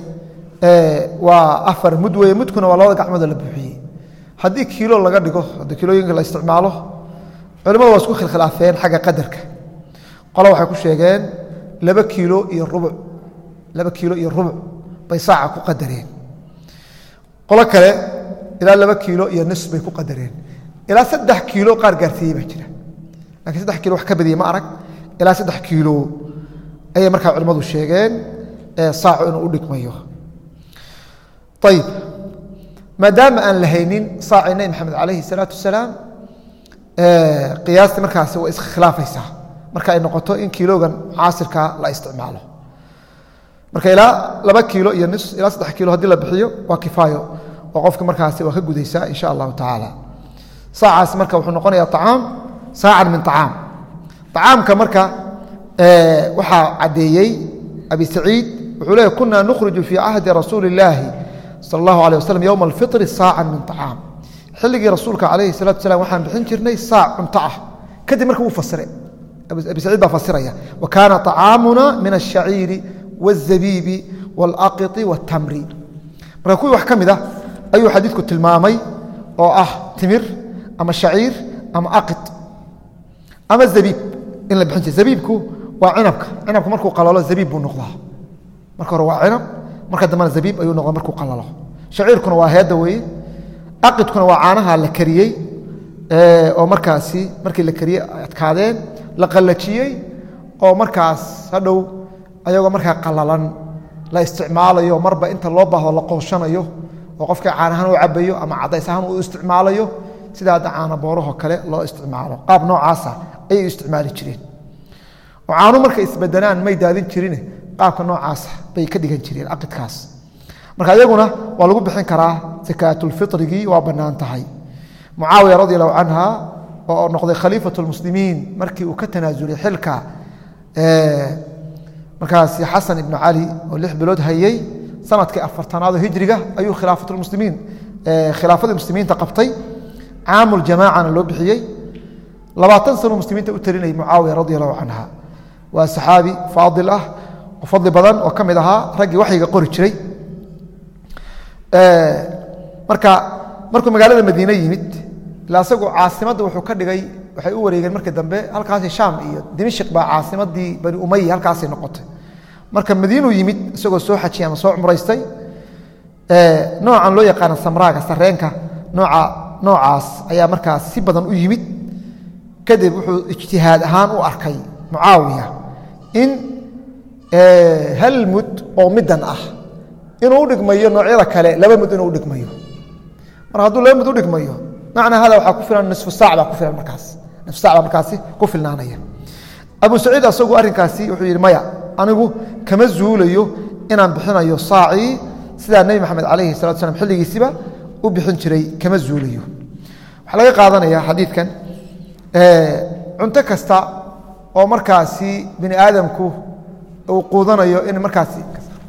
waa afar mud weye mudkuna waa labada gacmoodoo la buuxiyey haddii kiilo laga dhigo haddii kilooyinka la isticmaalo culimadu waa isku khilkhilaafeen xagga qadarka qolo waxay ku sheegeen laba kiilo iyo rubuc laba kiilo iyo rubuc bay saaca ku qadareen qolo kale ilaa laba kiilo iyo nis bay ku qadareen ilaa saddex kiilo qaar gaarsiiyey baa jira lakiin saddex kiilo wax ka badiyey ma arag ilaa saddex kiilo ayay markaa culimmadu sheegeen saacu inuu u dhigmayo ayib maadaama aan lahaynin saacii nebi maxamed calayhi salaatu wasalaam qiyaastii markaasi way iskhilaafaysaa marka ay noqoto in kiilogan caasirka la isticmaalo marka ilaa laba kiilo iyo nis ilaa saddex kiilo haddii la bixiyo waa kifaayo oo qofka markaasi waa ka gudaysaa insha allahu tacaala saacaas marka wuxuu noqonaya acaam saacan min acaam acaamka marka waxaa caddeeyey abi saciid wuxuu leeya kunaa nukhriju fii cahdi rasuuli illaahi sal allahu alيh waslm yowma alfiri saacan min acaam xilligii rasuulka calayhi salatu salam waxaan bixin jirnay saac cunto ah kadib marka wuu fasire abi saciid baa fasiraya wa kaana طacaamuna min الshaciiri wالzabiibi wاlaqiti wاtamri marka kuwii wax ka mid ah ayuu xadiidku tilmaamay oo ah timir ama shaciir ama aqid ama zabiib in la bixin jira zabiibku waa cinabka cinabka markuu qalalo zabiib buu noqdaa marka hore waa cinab marka dambena zabiib ayuu noqda markuu qalalo shaciirkuna waa heedda weeye aqidkuna waa caanaha la kariyey oo markaasi markii la kariyey adkaadeen la qallajiyey oo markaas hadhow ayagoo markaa qallalan la isticmaalayo marba inta loo baahdo la qooshanayo oo qofka caanahaan u cabayo ama cadays ahaan u isticmaalayo sida hadda caana boorahoo kale loo isticmaalo qaab noocaasa ayay u isticmaali jireen oo caanu markay isbedelaan may daadin jirine qaabka noocaasa bay ka dhigan jireen aqidkaas marka iyaguna waa lagu bixin karaa sakaatulfitrigii waa bannaan tahay mucaawiya radi allahu canha oo noqday khaliifat lmuslimiin markii uu ka tanaasulay xilka markaasi xasan ibnu cali oo lix bilood hayey sanadkii afartanaadoo hijriga ayuu khilaafatmuslimiin khilaafadii muslimiinta qabtay caamuljamaacana loo bixiyey labaatan sano muslimiinta u talinayay mucaawiya radi allahu canha waa saxaabi faadil ah oo fadli badan oo ka mid ahaa raggii waxyiga qori jiray marka markuu magaalada madiine yimid ila isagu caasimadda wuxuu ka dhigay waxay u wareegeen markii dambe halkaasi shaam iyo dimashik baa caasimadii bani umaya halkaasay noqotay marka madiinuu yimid isagoo soo xajiyay ama soo cumraystay noocan loo yaqaana samraaga sareenka nooca noocaas ayaa markaas si badan u yimid kadib wuxuu ijtihaad ahaan u arkay mucaawiya in hal mud oo middan ah inuu u dhigmayo noocyada kale laba mud inuu u dhigmayo mar hadduu laba mud u dhigmayo macnaa hada waxaa ku filan nisfu saac baa ku filan markaas nisfu sac baa markaasi ku filnaanaya abu saciid asagu arrinkaasi wuxuu yidhi maya anigu kama zuulayo inaan bixinayo saacii sidaa nebi maxamed calayhi salatu slam xilligiisiba u bixin jiray kama zuulayo waxaa laga qaadanaya xadiidkan cunto kasta oo markaasi bini aadamku uu quudanayo in markaasi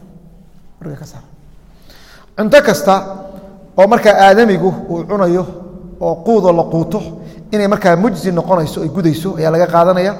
cunto kasta oo markaa aadamigu uu cunayo oo quudoo la quuto inay markaa mujzi noqonayso ay gudayso ayaa laga qaadanaya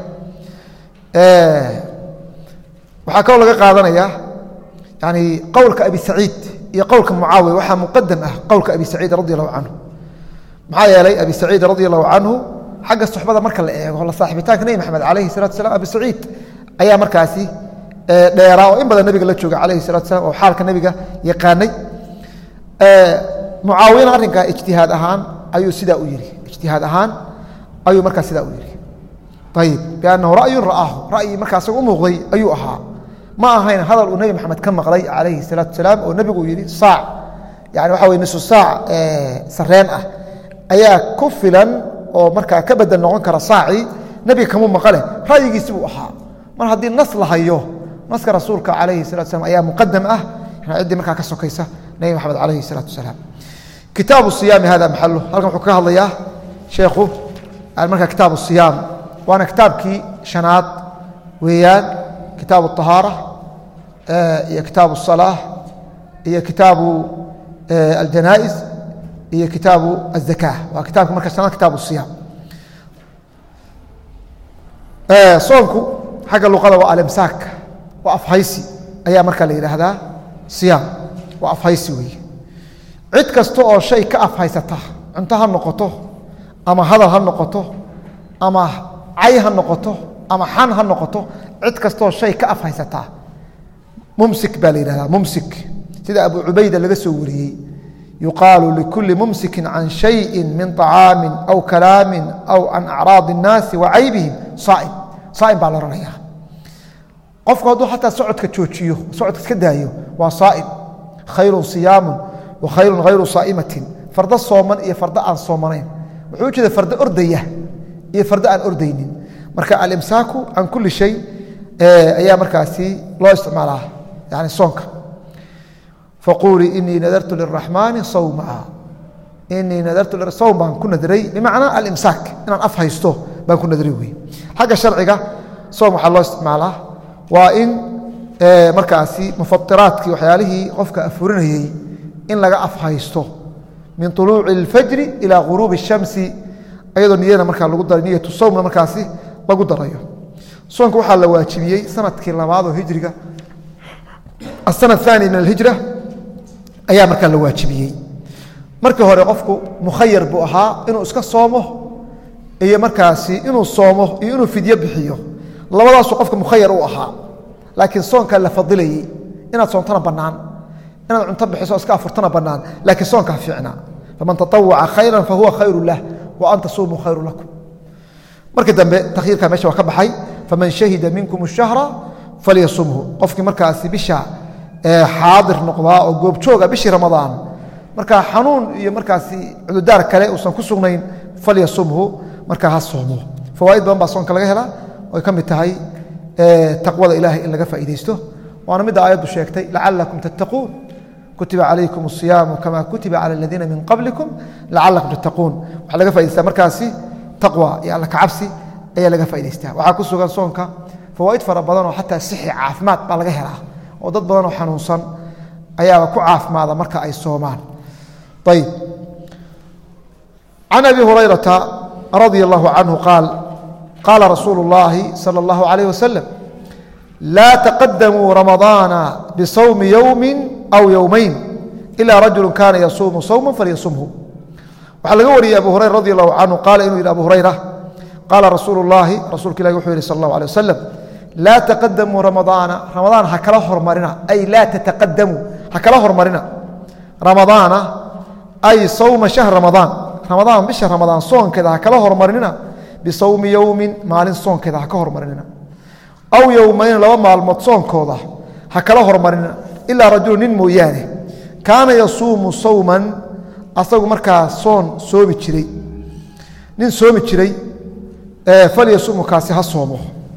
waxaa kaloo laga qaadanaya yani qowlka abi saciid iyo qowlka mucaawiya waxaa muqadam ah qowlka abi saciid radi allahu canhu maxaa yeelay abi saciid radi allahu canhu xagga suxbada marka la eego la saaxibitaanka nebi maxamed calayhi salatu salam abi saciid ayaa markaasi dheeraa oo in badan nebiga la jooga calayhi salatu salam oo xaalka nebiga yaqaanay mucaawiyana arrinkaa ijtihaad ahaan ayuu sidaa u yidhi ijtihaad ahaan ayuu markaa sidaa u yidhi ayib biannahu ra'yun ra'aahu ra'yi markaa isaga u muuqday ayuu ahaa ma ahayn hadal uu nebi maxamed ka maqlay calayhi salaatu salaam oo nebigu uu yidhi saac yani waxa weye nisu saac sareen ah ayaa ku filan oo markaa ka bedel noqon kara saacii nebiga kamuu maqale ra'yigiisi buu ahaa mar haddii nas la hayo naska rasuulka calayhi salatu salam ayaa muqadam ah ciddii markaa ka sokaysa nebi maxamed calayhi salaatu salaam kitaabu siyaami hada maxalu halkan wuxuu ka hadlayaa sheekhu markaa kitaabu siyaam waana kitaabkii shanaad weeyaan kitaabu طahaara iyo kitaabu الصalaaة iyo kitaabu aljanaaئis iyo kitaabu الzaka waa kitaabka marka shanaad kitaabu الصiyaam soonku xagga luqada waa alimsaak waa afhaysi ayaa markaa la yidhaahdaa siyaam waa afhaysi weeye cid kasta oo shay ka afhaysata cunto ha noqoto ama hadal ha noqoto ama cay ha noqoto ama xan ha noqoto cid kastaoo shay ka afhaysataa mumsik baa la yidhahdaa mumsik sida abu cubayda laga soo wariyey yuqaalu likulli mumsikin can shayin min طacaami aw kalaami aw can acraadi الnaasi wa caybihim saaim saaim baa la odhanayaa qofku hadduu xataa socodka joojiyo socodka iska daayo waa saaim khayru siyaamu wa khayru hayru saa'imatin fardo sooman iyo fardo aan soomanayn wuxuu u jeeda fardo ordaya iyo fardo aan ordaynin marka alimsaaku can kulli shay ayaa markaasi loo isticmaalaa yani soonka faquulii inii nadartu liraxmaani sawma inii nadartu sawm baan ku nadray bimacnaa alimsaak inaan af haysto baan ku nadray wey xagga sharciga soom waxaa loo isticmaalaa waa in markaasi mufatiraadkii waxyaalihii qofka afurinayey in laga af haysto min طuluuci اlfajri ilaa guruubi الshamsi ayadoo niyada markaa lagu daray niyatu sowmna markaasi lagu darayo soonka waxaa la waajibiyey sanadkii labaadoo hijriga asana aani min alhijra ayaa markaa la waajibiyey markii hore qofku mukhayar buu ahaa inuu iska soomo iyo markaasi inuu soomo iyo inuu fidyo bixiyo labadaasuu qofka mukhayar u ahaa laakiin soonkaa la fadilayey inaad soontana bannaan inaad cunto bixiso iska afurtana bannaan laakiin soonkaa fiicnaa faman taطawaca khayra fahuwa khayru lah wa an tasuumuu khayru lakum markii dambe takhyiirka meesha waa ka baxay faman shahida minkum الshahra falyasumhu qofkii markaasi bisha xaadir noqdaa oo goobjooga bishii ramadaan markaa xanuun iyo markaasi cududaar kale uusan ku sugnayn falyasumhu markaa ha soomo fawaaid badan baa soonka laga helaa oy ka mid tahay taqwada ilahay in laga faa'iidaysto waana midda aayaddu sheegtay lacalakum tattaquun kutiba calaykum الصiyaamu kama kutiba calى اladiina min qablikum lacalakum tattaquun waxaa laga faa'idaystaa markaasi taqwa iyo alla kacabsi ayaa laga faa'idaystaa waxaa ku sugan soonka fawaaid fara badan oo xataa sixi caafimaad baa laga helaa oo dad badan oo xanuunsan ayaaba ku caafimaada marka ay soomaan ayb can abi hurayrata radia allahu canhu qaal qaala rasuulu اllahi salى اllahu alayh wasalam laa taqadamuu ramadaana bisawmi yowmi aw yowmayn ila rajulu kana yasuumu sawma falyasumhu waxaa laga wariyey abu hurayra radi allahu canhu qaala inuu yidhi abu hurayra qaala rasuulu اllahi rasuulka ilahi wuxuu yihi sal اllahu alيه wasalam laa taqadamuu ramadaana ramadaan ha kala hormarina ay laa tataqadamuu ha kala hormarina ramadaana ay sawma shahr ramadaan ramadaan bisha ramadaan soonkeeda ha kala hormarinina bisawmi yowmin maalin soonkeeda ha ka hormarinina aw yowmayn laba maalmood soonkooda ha kala hormarinina ilaa rajulu nin mooyaane kaana yasuumu sawman asagu markaa soon soomi jiray nin soomi jiray falyasuumu kaasi ha soomo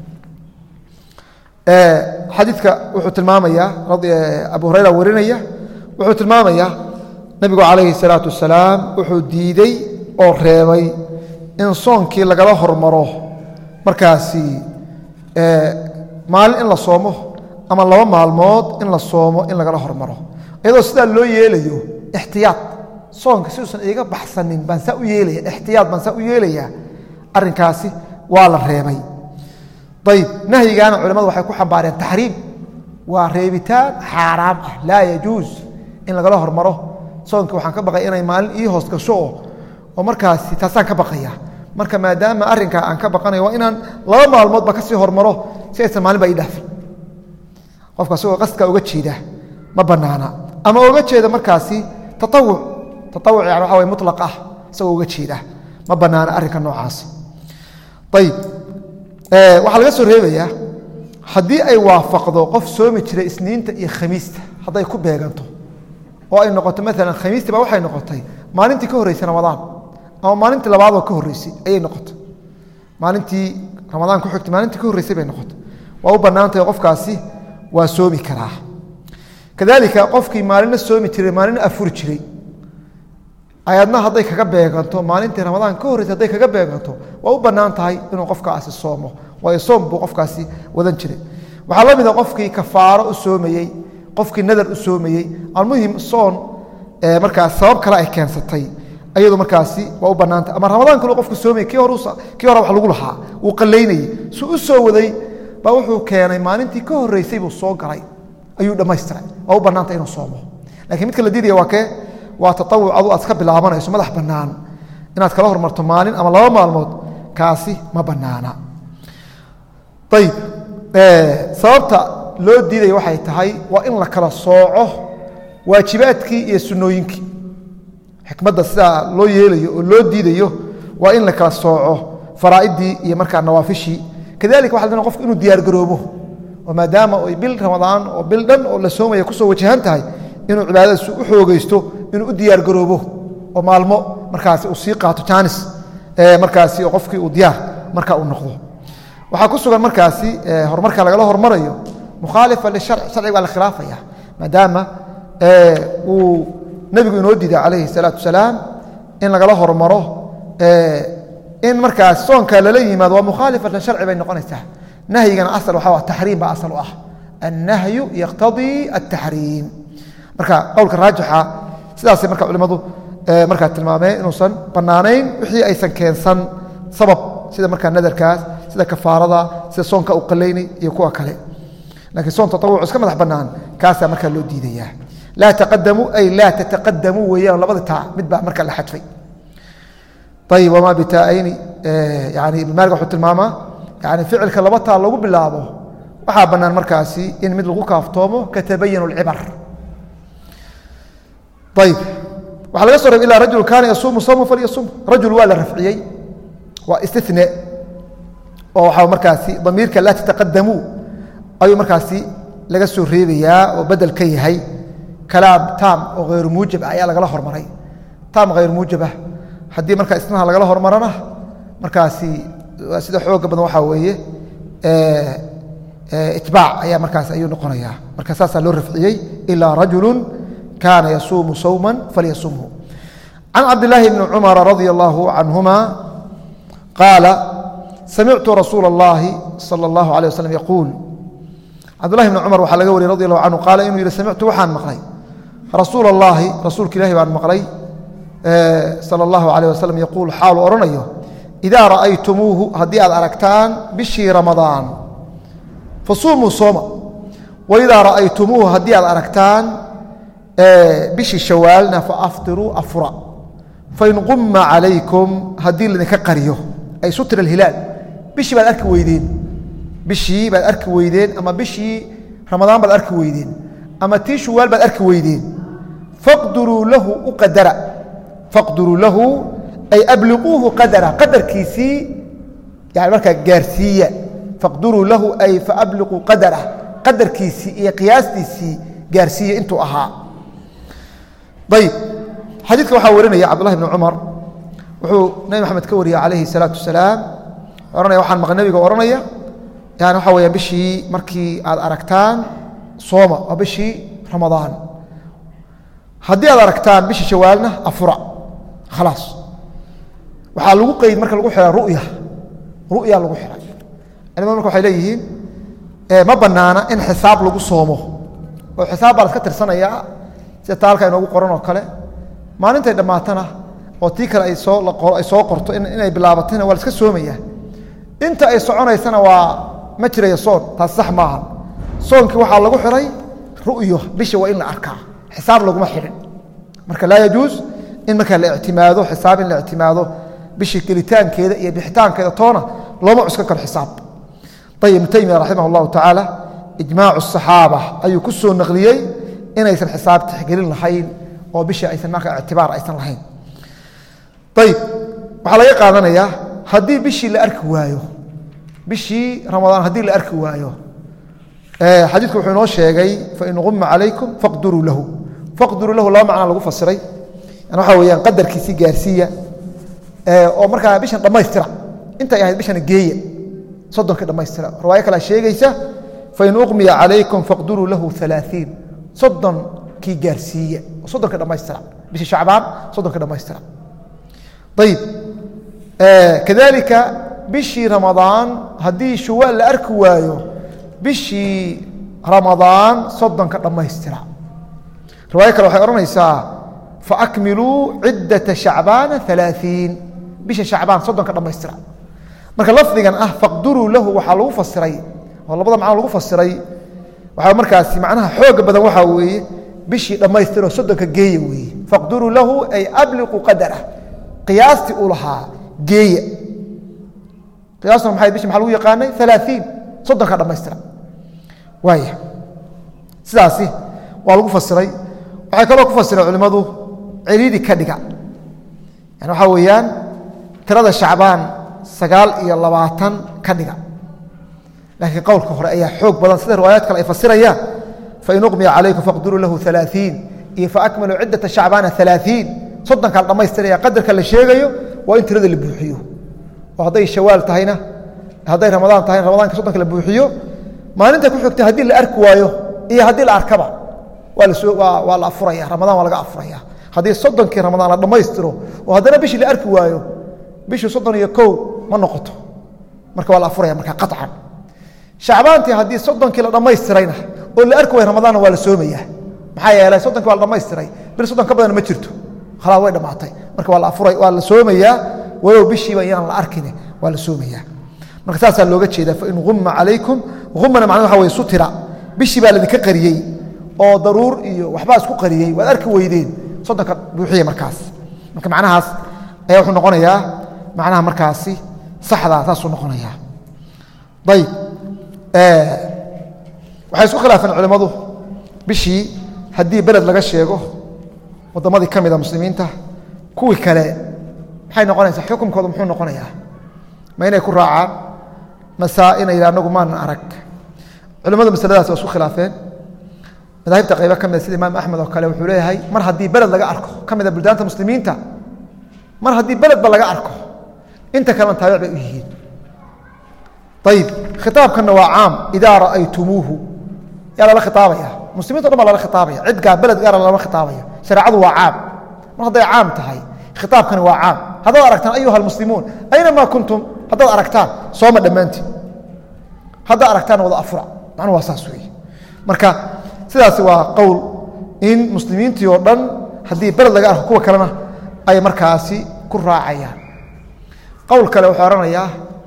xadiidka wuxuu tilmaamayaa abu hurayra warinaya wuxuu tilmaamayaa nebigu calayhi salaatu wasalaam wuxuu diidey oo reebay in soonkii lagala hormaro markaasi maalin in la soomo ama laba maalmood in la soomo in lagala hormaro iyadoo sidaa loo yeelayo ixtiyaad soonka si uusan iiga baxsanin baan saa u yeelaya ixtiyaad baan saa u yeelayaa arrinkaasi waa la reebay ayb nahyigaana culamadu waxay ku xambaareen taxriim waa reebitaan xaaraam ah laa yajuus in lagala hormaro soonka waxaan ka baqaya inay maalin ii hoos gasho oo oo markaasi taasaan ka baqaya marka maadaama arrinkaa aan ka baqanayo waa inaan laba maalmoodba kasii hormaro si aysan maalin ba ii dhaafin qofka asagoo qasdka uga jeeda ma banaana ama oga jeeda markaasi taawuc taawuc yani waxa way mulaq ah isagoo uga jeeda ma banaana arrinka noocaas ayib waxaa laga soo reebayaa haddii ay waafaqdo qof soomi jiray isniinta iyo khamiista hadday ku beeganto oo ay noqoto maalan khamiistii ba waxay noqotay maalintii ka horreysay ramadaan ama maalintii labaadoo ka horreysay ayay noqotay maalintii ramadaan ku xigtay maalintii ka horreysay bay noqotay waa u bannaantahay qofkaasi waa soomi karaa kadalika qofkii maalina soomi jiray maalina afuri jiray ayadna hadday kaga beeganto maalintii ramadaan ka horreysay hadday kaga beeganto waa u bannaan tahay inuu qofkaasi soomo waayo soom buu qofkaasi wadan jiray waxaa la mid a qofkii kafaaro u soomayey qofkii nadar u soomayey almuhim soon markaas sabab kale ay keensatay ayadu markaasi waa u bannaantahay ama ramadaan kalu qofku soomay kii hore kii hore wax lagu lahaa wuu qallaynayey su u soo waday baa wuxuu keenay maalintii ka horreysay buu soo galay ayuu dhammaystiray waa u bannaantay inuu soomo lakiin midka la diidaya waa kee waa taawuc adu aad ka bilaabanayso madax bannaan inaad kala hormarto maalin ama laba maalmood kaasi ma bannaana ayib sababta loo diidaya waxay tahay waa in la kala sooco waajibaadkii iyo sunnooyinkii xikmadda sidaa loo yeelayo oo loo diidayo waa in la kala sooco faraa'idii iyo markaa nawaafishii kadalika waxa la dona qofku inuu diyaargaroobo oo maadaama ay bil ramadaan oo bil dhan oo la soomaya kusoo wajahan tahay inuu cibaadadiisu u xoogeysto inuu u diyaargaroobo oo maalmo markaasi uu sii qaato jaanis markaasi oo qofkii uu diyaar marka uu noqdo waxaa ku sugan markaasi horumarka lagala hormarayo mukhaalifa lisharci sharciga waa la khilaafaya maadaama uu nebigu inoo diiday calayhi salaatu wasalaam in lagala hormaro in markaas soonka lala yimaado waa mukhaalifa lisharci bay noqonaysaa nahyigana asal waxaa taxriim baa asal u ah annahyu yaqtadii altaxriim marka qowlka raajixa sidaasay marka culimmadu markaa tilmaameen inuusan bannaanayn wixii aysan keensan sabab sida markaa nadarkaas sida kafaarada sida soonka u qalaynay iyo kuwa kale lakiin soon taawuc iska madax bannaan kaasaa markaa loo diidaya laa taqadamuu ay laa tataqadamuu weeyaan labada taa mid baa markaa la xadfay ayib wamaa bitaaayni yani ibn maalig wuxuu tilmaamaa yani ficilka laba taa lagu bilaabo waxaa bannaan markaasi in mid lagu kaaftoomo katabayanu lcibar ayib waxaa laga so reeb ilaa rajul kaana yasuumu sawma falyasum rajul waa la rafciyey waa istine oo waxaa markaasi damiirka laa tataqadamuu ayuu markaasi laga soo reebayaa oo bedel ka yahay kalaam taam oo hayru muujab ah ayaa lagala hormaray taam hayr muujab ah haddii markaa isnaha lagala hormarana markaasi sida xooga badan waxaa weeye itbaac ayaa markaas ayuu noqonayaa marka saasaa loo rafciyey ilaa rajulu kaana yasuumu sawma falyasumhu can cabdilaahi bni cumara radia allahu canhuma qaala samictu rasuula اllahi salى اllahu alيه waslm yaquul cabdullahi bni cumar waxaa laga wariyey radi allahu canhu qaala inuu yihi samictu waxaan maqlay rasuula اllahi rasuulka ilahi baan maqlay salى اllahu alيh waslm yaquul xaalu odhanayo idaa ra'aytumuuhu haddii aad aragtaan bishii ramadaan fasuumuu sooma waidaa ra'aytumuuhu haddii aad aragtaan bishii shawaalna faaftiruu afura fain qumma calaykum haddii laydinka qariyo ay sutra alhilaal bishii baad arki weydeen bishii baad arki weydeen ama bishii ramadaan baad arki weydeen ama tii shawaal baad arki weydeen faqduruu lahu u qadara faqduruu lahu ay abliquuhu qadara qadarkiisii yani markaa gaarsiiya faqduruu lahu ay faabliquu qadarah qadarkiisii iyo qiyaastiisii gaarsiiya intuu ahaa ayib xadiidka waxaa warinaya cabdullahi bni cumar wuxuu nabi maxamed ka wariyey calayhi salaatu wasalaam ohanaya waxaan maql nebiga odhanaya yani waxaa weya bishii markii aad aragtaan sooma waa bishii ramadaan haddii aad aragtaan bishii shawaalna afura khalaas waxaa lagu qeyd marka lagu xiha ruya ru'ya lagu xihay culimadu marka waxay leeyihiin ma bannaana in xisaab lagu soomo oo xisaab baa la iska tirsanayaa sida taalka inoogu qoran oo kale maalintay dhammaatana oo tii kale ay soo ay soo qorto inay bilaabatayna waa la iska soomayaa inta ay soconaysana waa ma jiraya soon taas sax maaha soonkii waxaa lagu xihay ru'yo bisha waa in la arkaa xisaab laguma xidhin marka laa yajuus in markaa la ictimaado xisaab in la ictimaado bishii gelitaankeeda iyo bixitaankeeda toona looma cuskan karo xisaab ayib ibnu taymiya raximah اllahu tacaala ijmaacu الصaxaaba ayuu ku soo naqliyey inaysan xisaab tixgelin lahayn oo bishii aysan marka ictibaar aysan lahayn ayib waxaa laga qaadanayaa haddii bishii la arki waayo bishii ramadaan haddii la arki waayo xadiidku wuxuu inoo sheegay fain quma calaykum faqduruu lahu faqduruu lahu laba macnaa lagu fasiray yani waxaa weeyaan qadarkiisii gaarsiiya oo markaa bishan dhammaystira intay ahayd bishana geeya soddonkii dhammaystira riwaayo kalea sheegaysa fain uqmiya calaykum faqduruu lahu alaaiin soddonkii gaarsiiya oo soddonkii dhammaystira bishii shacbaan soddonkii dhammaystira ayib kadalika bishii ramadaan haddii shuwaal la arki waayo bishii ramadaan soddonka dhammaystira riwaayo kale waxay odhanaysaa faakmiluu ciddata shacbaana alaaiin bisha shacbaan soddonka dhammaystira marka lafdigan ah faqduruu lahu waxaa lagu fasiray oo labada macno lagu fasiray waxaa markaasi macnaha xooga badan waxaa weeye bishii dhammaystiroo soddonka geeya weeye faqduruu lahu ay abliquu qadarah qiyaastii uu lahaa geeya qiyaastuna maxay bishi maxaa lagu yaqaanay alaaiin soddonka dhammaystira waaya sidaasi waa lagu fasiray waxay kaloo ku fasireen culimmadu celiidi ka dhiga yani waxaa weeyaan tirada shacbaan sagaal iyo labaatan ka dhiga laakiin qowlka hore ayaa xoog badan sida riwaayaad kale ay fasirayaan fain uqmiya calaykum faqduruu lahu alaaiin iyo faakmaluu ciddata shacbaana alaaiin soddonkaa la dhammaystiraya qadarka la sheegayo waa in tirada la buuxiyo oo hadday shawaal tahayna hadday ramadaan tahayna ramadaanka soddonka la buuxiyo maalinta ku xigta haddii la arki waayo iyo haddii la arkaba waa lasoo waa la afuraya ramadaan waa laga afuraya haddii soddonkii ramadaan la dhammaystiro oo haddana bishii la arki waayo bishii soddon iyo kow ma noqoto marka waa la afuraya marka qaطcan shacbaantii haddii soddonkii la dhammaystirayna oo la arki waayo ramadaanna waa la soomaya maxaa yeelay soddonkii waa la dhammaystiray bil soddon ka badanna ma jirto khalaas way dhammaatay marka waa la afuray waa la soomayaa walow bishiiba iyaan la arkine waa la soomayaa marka saasaa looga jeeda fain umma calaykum umana macna waxa wey sutira bishii baa laydinka qariyey oo daruur iyo waxbaa isku qariyey waad arki weydeen soddonka buuxiya markaas marka macnahaas ayaa wuxuu noqonayaa macnaha markaasi saxdaa saasuu noqonayaa ayib waxay isku khilaafeen culimmadu bishii haddii beled laga sheego wadamadii ka mida muslimiinta kuwii kale maxay noqonaysaa xukumkooda muxuu noqonayaa ma inay ku raacaan masaa inay yidha anagu maanan arag culimmadu masaladaas waa isku khilaafeen madaahibta qaybo ka mida sida imaam axmed oo kale wuxuu leeyahay mar haddii beled laga arko ka mida buldaanta muslimiinta mar haddii beledba laga arko inta kalena taabic bay u yihiin ayib khitaabkanna waa caam idaa ra'aytumuuhu yaa lala khitaabaya muslimiinto dhan baa lala khitaabaya cid gaa beled gaara lama khitaabaya shareecadu waa caam mar hadday caam tahay khitaabkani waa caam haddaad aragtaan ayuha almuslimuun aynamaa kuntum haddaad aragtaan sooma dhammaantiin haddaad aragtaan wada afura macnuhu waa saas weeye marka sidaasi waa qowl in muslimiintii oo dhan haddii beled laga arko kuwa kalena ay markaasi ku raacayaan qowl kale wuxuu ohanayaa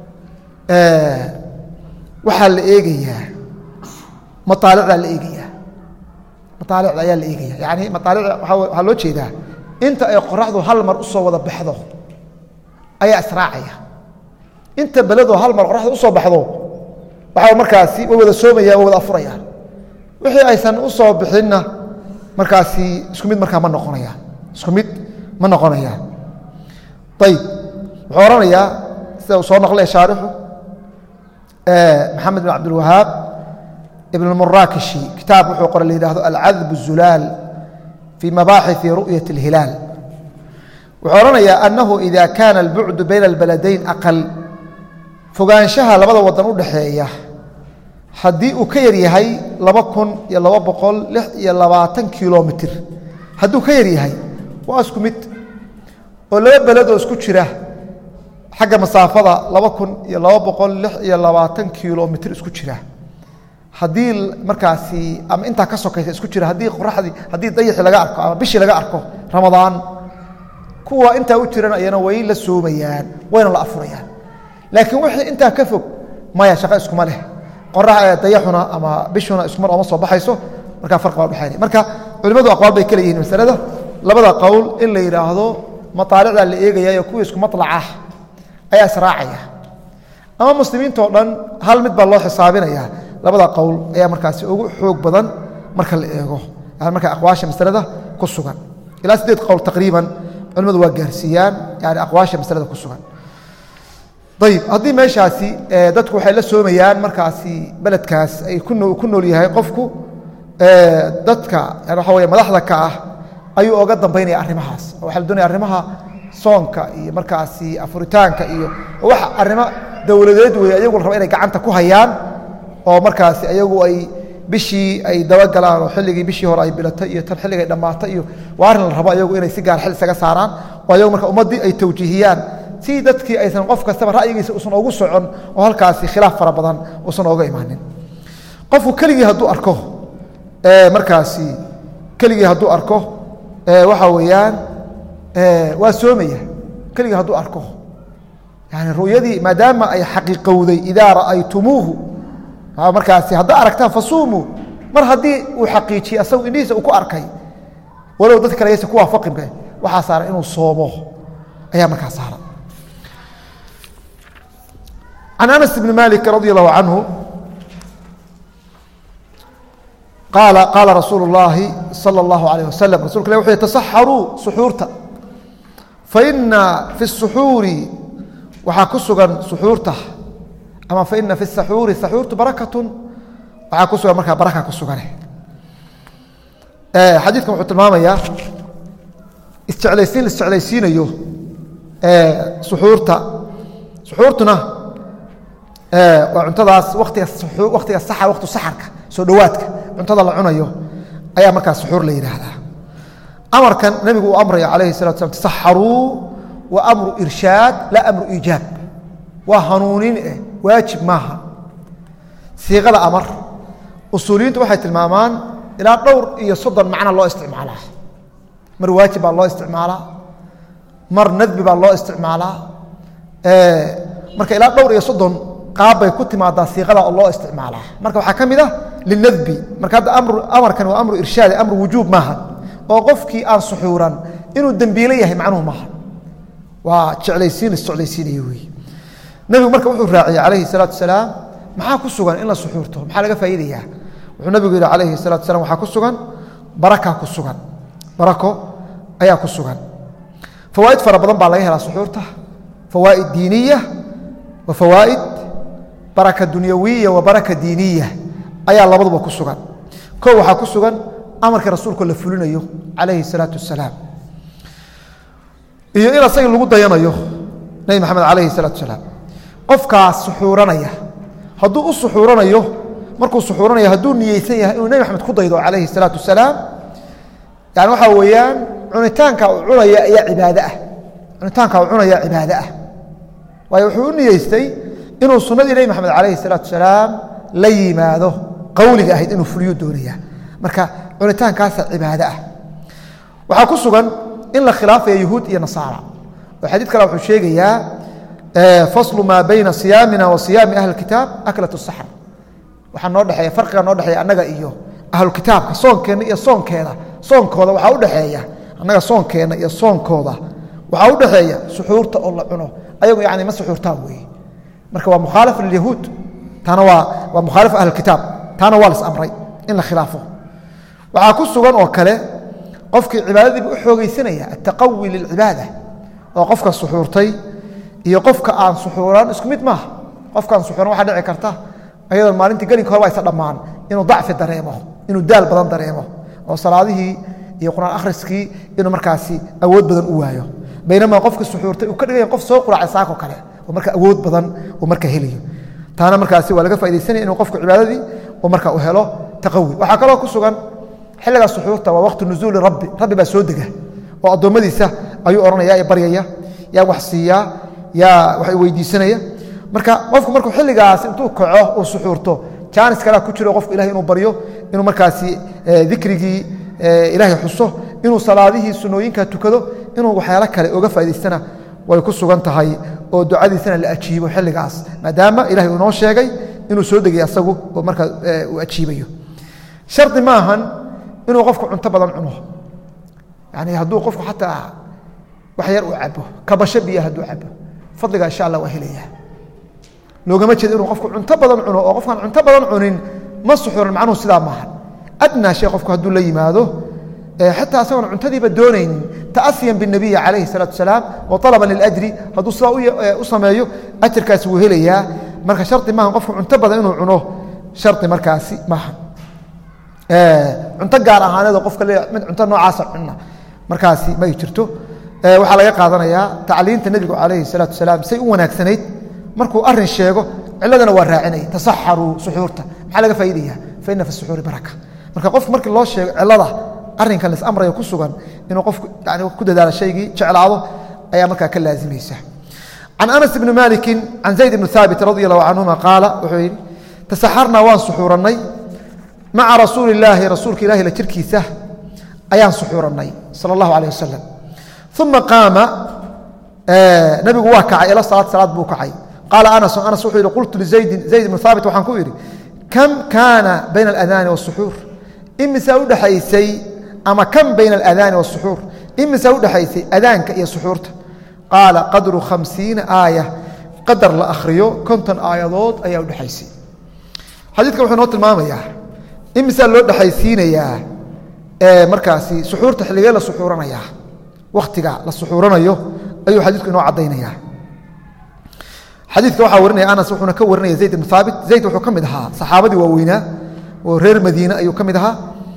waxaa la eegayaa maaalicdaa la eegayaa maaalicda ayaa la eegaya yani maaalicda waxaa loo jeedaa inta ay qoraxdu hal mar usoo wada baxdo ayaa israacaya inta beledoo hal mar qoraxdu usoo baxdo waxaa markaasi way wada soomayaan way wada afurayaan wixii aysan usoo bixinna markaasi isku mid markaa ma noqonayaan isku mid ma noqonayaan ayib wuxuu ohanayaa sida uu soo naqlay shaarixu maxamed bin cabdilwahaab ibn murakishi kitaab wuxuu qoray la yidhahdo alcadb الzulaal fii mabaaxiثi ru'yaة اlhilaal wuxuu odhanayaa anahu ida kaana اlbucdu bayna اlbaladayn aqal fogaanshaha labada wadan u dhaxeeya haddii uu ka yar yahay laba kun iyo laba boqol lix iyo labaatan kilomitr hadduu ka yar yahay waa isku mid oo laba beledoo isku jira xagga masaafada laba kun iyo laba boqol lix iyo labaatan kilomitr isku jira haddii markaasi ama intaa ka sokaysa isku jira haddii qoraxdii haddii dayixii laga arko ama bishii laga arko ramadaan kuwa intaa u jiran ayana way la soomayaan wayna la afurayaan laakiin wixii intaa ka fog maya shaqo iskuma leh qorax dayaxuna ama bishuna iskumar ooma soo baxayso markaa farqi baa udhexaynaya marka culimmadu aqwaal bay kala yihiin masalada labada qowl in la yidhaahdo mataalicdaa la eegayayo kuwii isku maطlacah ayaa israacaya ama muslimiintao dhan hal mid baa loo xisaabinaya labada qowl ayaa markaasi ugu xoog badan marka la eego marka aqwaasha masalada ku sugan ilaa sideed qowl taqriiban culimmadu waa gaarsiiyaan yani aqwaasha masalada ku sugan ayib haddii meeshaasi dadku waxay la soomayaan markaasi beledkaas ay ku nool yahay qofku dadka waxa wey madaxda ka ah ayuu oga dambaynaya arrimahaas waxa la doonaya arrimaha soonka iyo markaasi afuritaanka iyo wax arrimo dowladeed wey ayagu la raba inay gacanta ku hayaan oo markaasi ayagu ay bishii ay dabagalaan oo xilligii bishii hore ay bilatay iyo tan xilligay dhammaatay iyo waa arrin la rabo ayagu inay si gaar xil isaga saaraan oo ayagu marka ummaddii ay tawjiihiyaan si dadkii aysan qof kastaba ra'yigiisa usan ugu socon oo halkaasi khilaaf fara badan usan ooga imaanin qofku keligii hadduu arko markaasi keligii hadduu arko waxa weeyaan waa soomaya keligii hadduu arko yani ru'yadii maadaama ay xaqiiqowday idaa ra'aytumuuhu markaasi haddaa aragtaan fasuumuu mar haddii uu xaqiijiyey asagu indhihiisa uu ku arkay walow dad kale yaysa ku waafaqinbe waxaa saaran inuu soomo ayaa markaa saaran can anas bni malik radi allahu canhu qaala qaala rasuulu اllaahi salى اllahu alayh wasalam rasulka ilah wuxu yhi tasaxaruu suxuurta faina fi الsuxuuri waxaa ku sugan suxuurta ama faina fi saxuuri saxuurtu barakatu waxaa ku sugan markaa baraka ku sugane xadiidkan wuxuu tilmaamayaa isjeclaysiin la isjeclaysiinayo suxuurta suxuurtuna waa cuntadaas watiga waktiga saxa waktu saxarka soo dhowaadka cuntada la cunayo ayaa markaa suxuur la yidhaahdaa amarkan nebigu uu amraya calayhi salatu slam tasaxaruu wa amru irshaad laa amru iijaab waa hanuunin eh waajib maaha siiqada amar usuuliyiintu waxay tilmaamaan ilaa dhowr iyo soddon macna loo isticmaalaa mar waajib baa loo isticmaalaa mar nadbi baa loo isticmaalaa marka ilaa dhowr iyo soddon qaab bay ku timaadaa siiqada oo loo isticmaalaa marka waxaa ka mid ah linadbi marka hadda amarkan waa amru irshaadi amru wujuub maaha oo qofkii aan suxuuran inuu dembiilo yahay macnuhu maaha waa jeclaysiin isjeclaysiinaya wey nebigu marka wuxuu raaciyey calayhi salaatu wasalaam maxaa ku sugan in la suxuurto maxaa laga faa'iidayaa wuxuu nebigu yihi calayhi salatu wasalaam waxaa ku sugan baraka ku sugan barako ayaa ku sugan fawaa'id fara badan baa laga helaa suxuurta fawaa'id diiniya wa fawaa'id baraka dunyawiya wa baraka diiniya ayaa labaduba ku sugan ko waxaa ku sugan amarkii rasuulku la fulinayo calayhi salaatu wasalaam iyo in asaga lagu dayanayo nebi maxamed calayhi salaatu wasalaam qofkaas suxuuranaya hadduu u suxuuranayo markuu suxuuranayo hadduu niyeysan yahay inuu nebi maxamed ku daydo calayhi salaatu wasalaam yani waxaa weeyaan cunitaanka uu cunaya ayaa cibaado ah cunitaanka uu cunaya cibaado ah waayo wuxuu u niyeystay inuu sunnadii nebi maxamed calayhi salaatu wasalaam la yimaado qowliga ahayd inuu fuliyo doonaya marka cunitaankaasa cibaado ah waxaa ku sugan in la khilaafaya yuhuud iyo nasaara oo xadiid kale wuxuu sheegayaa faslu maa bayna siyaamina wa siyaami ahli kitaab aklat saxr waxaa noo dhexeeya farqiga noo dhexeeya annaga iyo ahlukitaabka soonkeenna iyo soonkeeda soonkooda waxaa u dhexeeya annaga soonkeenna iyo soonkooda waxaa u dhexeeya suxuurta oo la cuno ayagu yani ma suxuurtaan weeye marka waa mukhaalif lilyahuud taana waa waa mukhaalif ahlkitaab taana waa las amray in la khilaafo waxaa ku sugan oo kale qofkii cibaadadiibu u xoogeysanaya altaqawi lilcibaada oo qofka suxuurtay iyo qofka aan suxuuran isku mid maaha qofkaan suxuuran waxaa dhici karta ayadoo maalintii gelinka hore ba aysa dhammaan inuu dacfi dareemo inuu daal badan dareemo oo salaadihii iyo quraan akhriskii inuu markaasi awood badan u waayo baynamaa qofka suxuurtay uu ka dhigaya qof soo quraacay saako kale oo marka awood badan uu marka helayo taana markaasi waa laga faidaysanaya inuu qofku cibaadadii uu marka u helo taqawi waxaa kaloo ku sugan xilliga suxuurta waa waqti nuzuuli rabbi rabbi baa soo dega oo addoommadiisa ayuu odhanaya ee baryaya yaa wax siiyaa yaa wax weydiisanaya marka qofku markuu xilligaas intuu kaco uu suxuurto jaanis kalea ku jiro qofku ilahay inuu baryo inuu markaasi dikrigii ilaahay xuso inuu salaadihii sunooyinka tukado inuu waxyaalo kale oga faa'idaystana way ku sugan tahay oo ducadiisana la ajiibo xilligaas maadaama ilahay uu inoo sheegay inuu soo degay asagu oo marka uu ajiibayo shardi ma ahan inuu qofku cunto badan cuno yani hadduu qofku xataa wax yar uu cabo kabasho biya hadduu cabo fadliga insha allah waa helaya loogama jeedo inuu qofku cunto badan cuno oo qofkaan cunto badan cunin ma suxuuran macnuhu sidaa maaha adnaa shay qofku hadduu la yimaado xataa asagoon cuntadiiba doonaynin taasiyan binabiyi calayhi salaatu wasalaam wa alaban liljri hadduu sidaa u sameeyo ajarkaasi wuu helayaa marka shardi maaha qofku cunto badan inuu cuno shardi markaasi maaha cunto gaar ahaaneedoo qofka le mid cunto noocaasa cunna markaasi may jirto waxaa laga qaadanayaa tacliinta nebigu calayhi salaatu wasalaam say u wanaagsanayd markuu arin sheego ciladana waa raacinaya tasaxaruu suxuurta maxaa laga faa'idaya fa ina fi suxuuri baraka marka qofku markii loo sheego cilada arrinkan las amrayo ku sugan inuu qofku yani ku dadaalo shaygii jeclaado ayaa markaa ka laazimaysa can anas ibni maliki can zayd ibni haabit radi allahu canhuma qaala wuxuu yidhi tasaxarnaa waan suxuurannay maca rasuuli illaahi rasuulka ilahi la jirkiisa ayaan suxuurannay sala allahu alayh wasalam uma qaama nabigu waa kacay ila salaad salaad buu kacay qaala anasu anas wuxuu yidhi qultu lizaydin zayd ibnu haabit waxaan ku idhi kam kaana bayna aladaani wasuxuur imisaa udhexaysay ama kam bayna aladaani wasuxuur imisaa udhexaysay adaanka iyo suxuurta qaala qadru khamsiina aaya qadar la akhriyo konton aayadood ayaa udhexaysay xadiidka wuxuu noo tilmaamayaa imisaa loo dhexaysiinayaa markaasi suxuurta xilligee la suxuuranayaa wakhtiga la suxuuranayo ayuu xadiidku inoo caddaynaya xadiidka waxaa warinaya anas wuxuuna ka warinaya zayd ibnu haabit zayd wuxuu ka mid ahaa saxaabadii waaweynaa oo reer madiine ayuu ka mid ahaa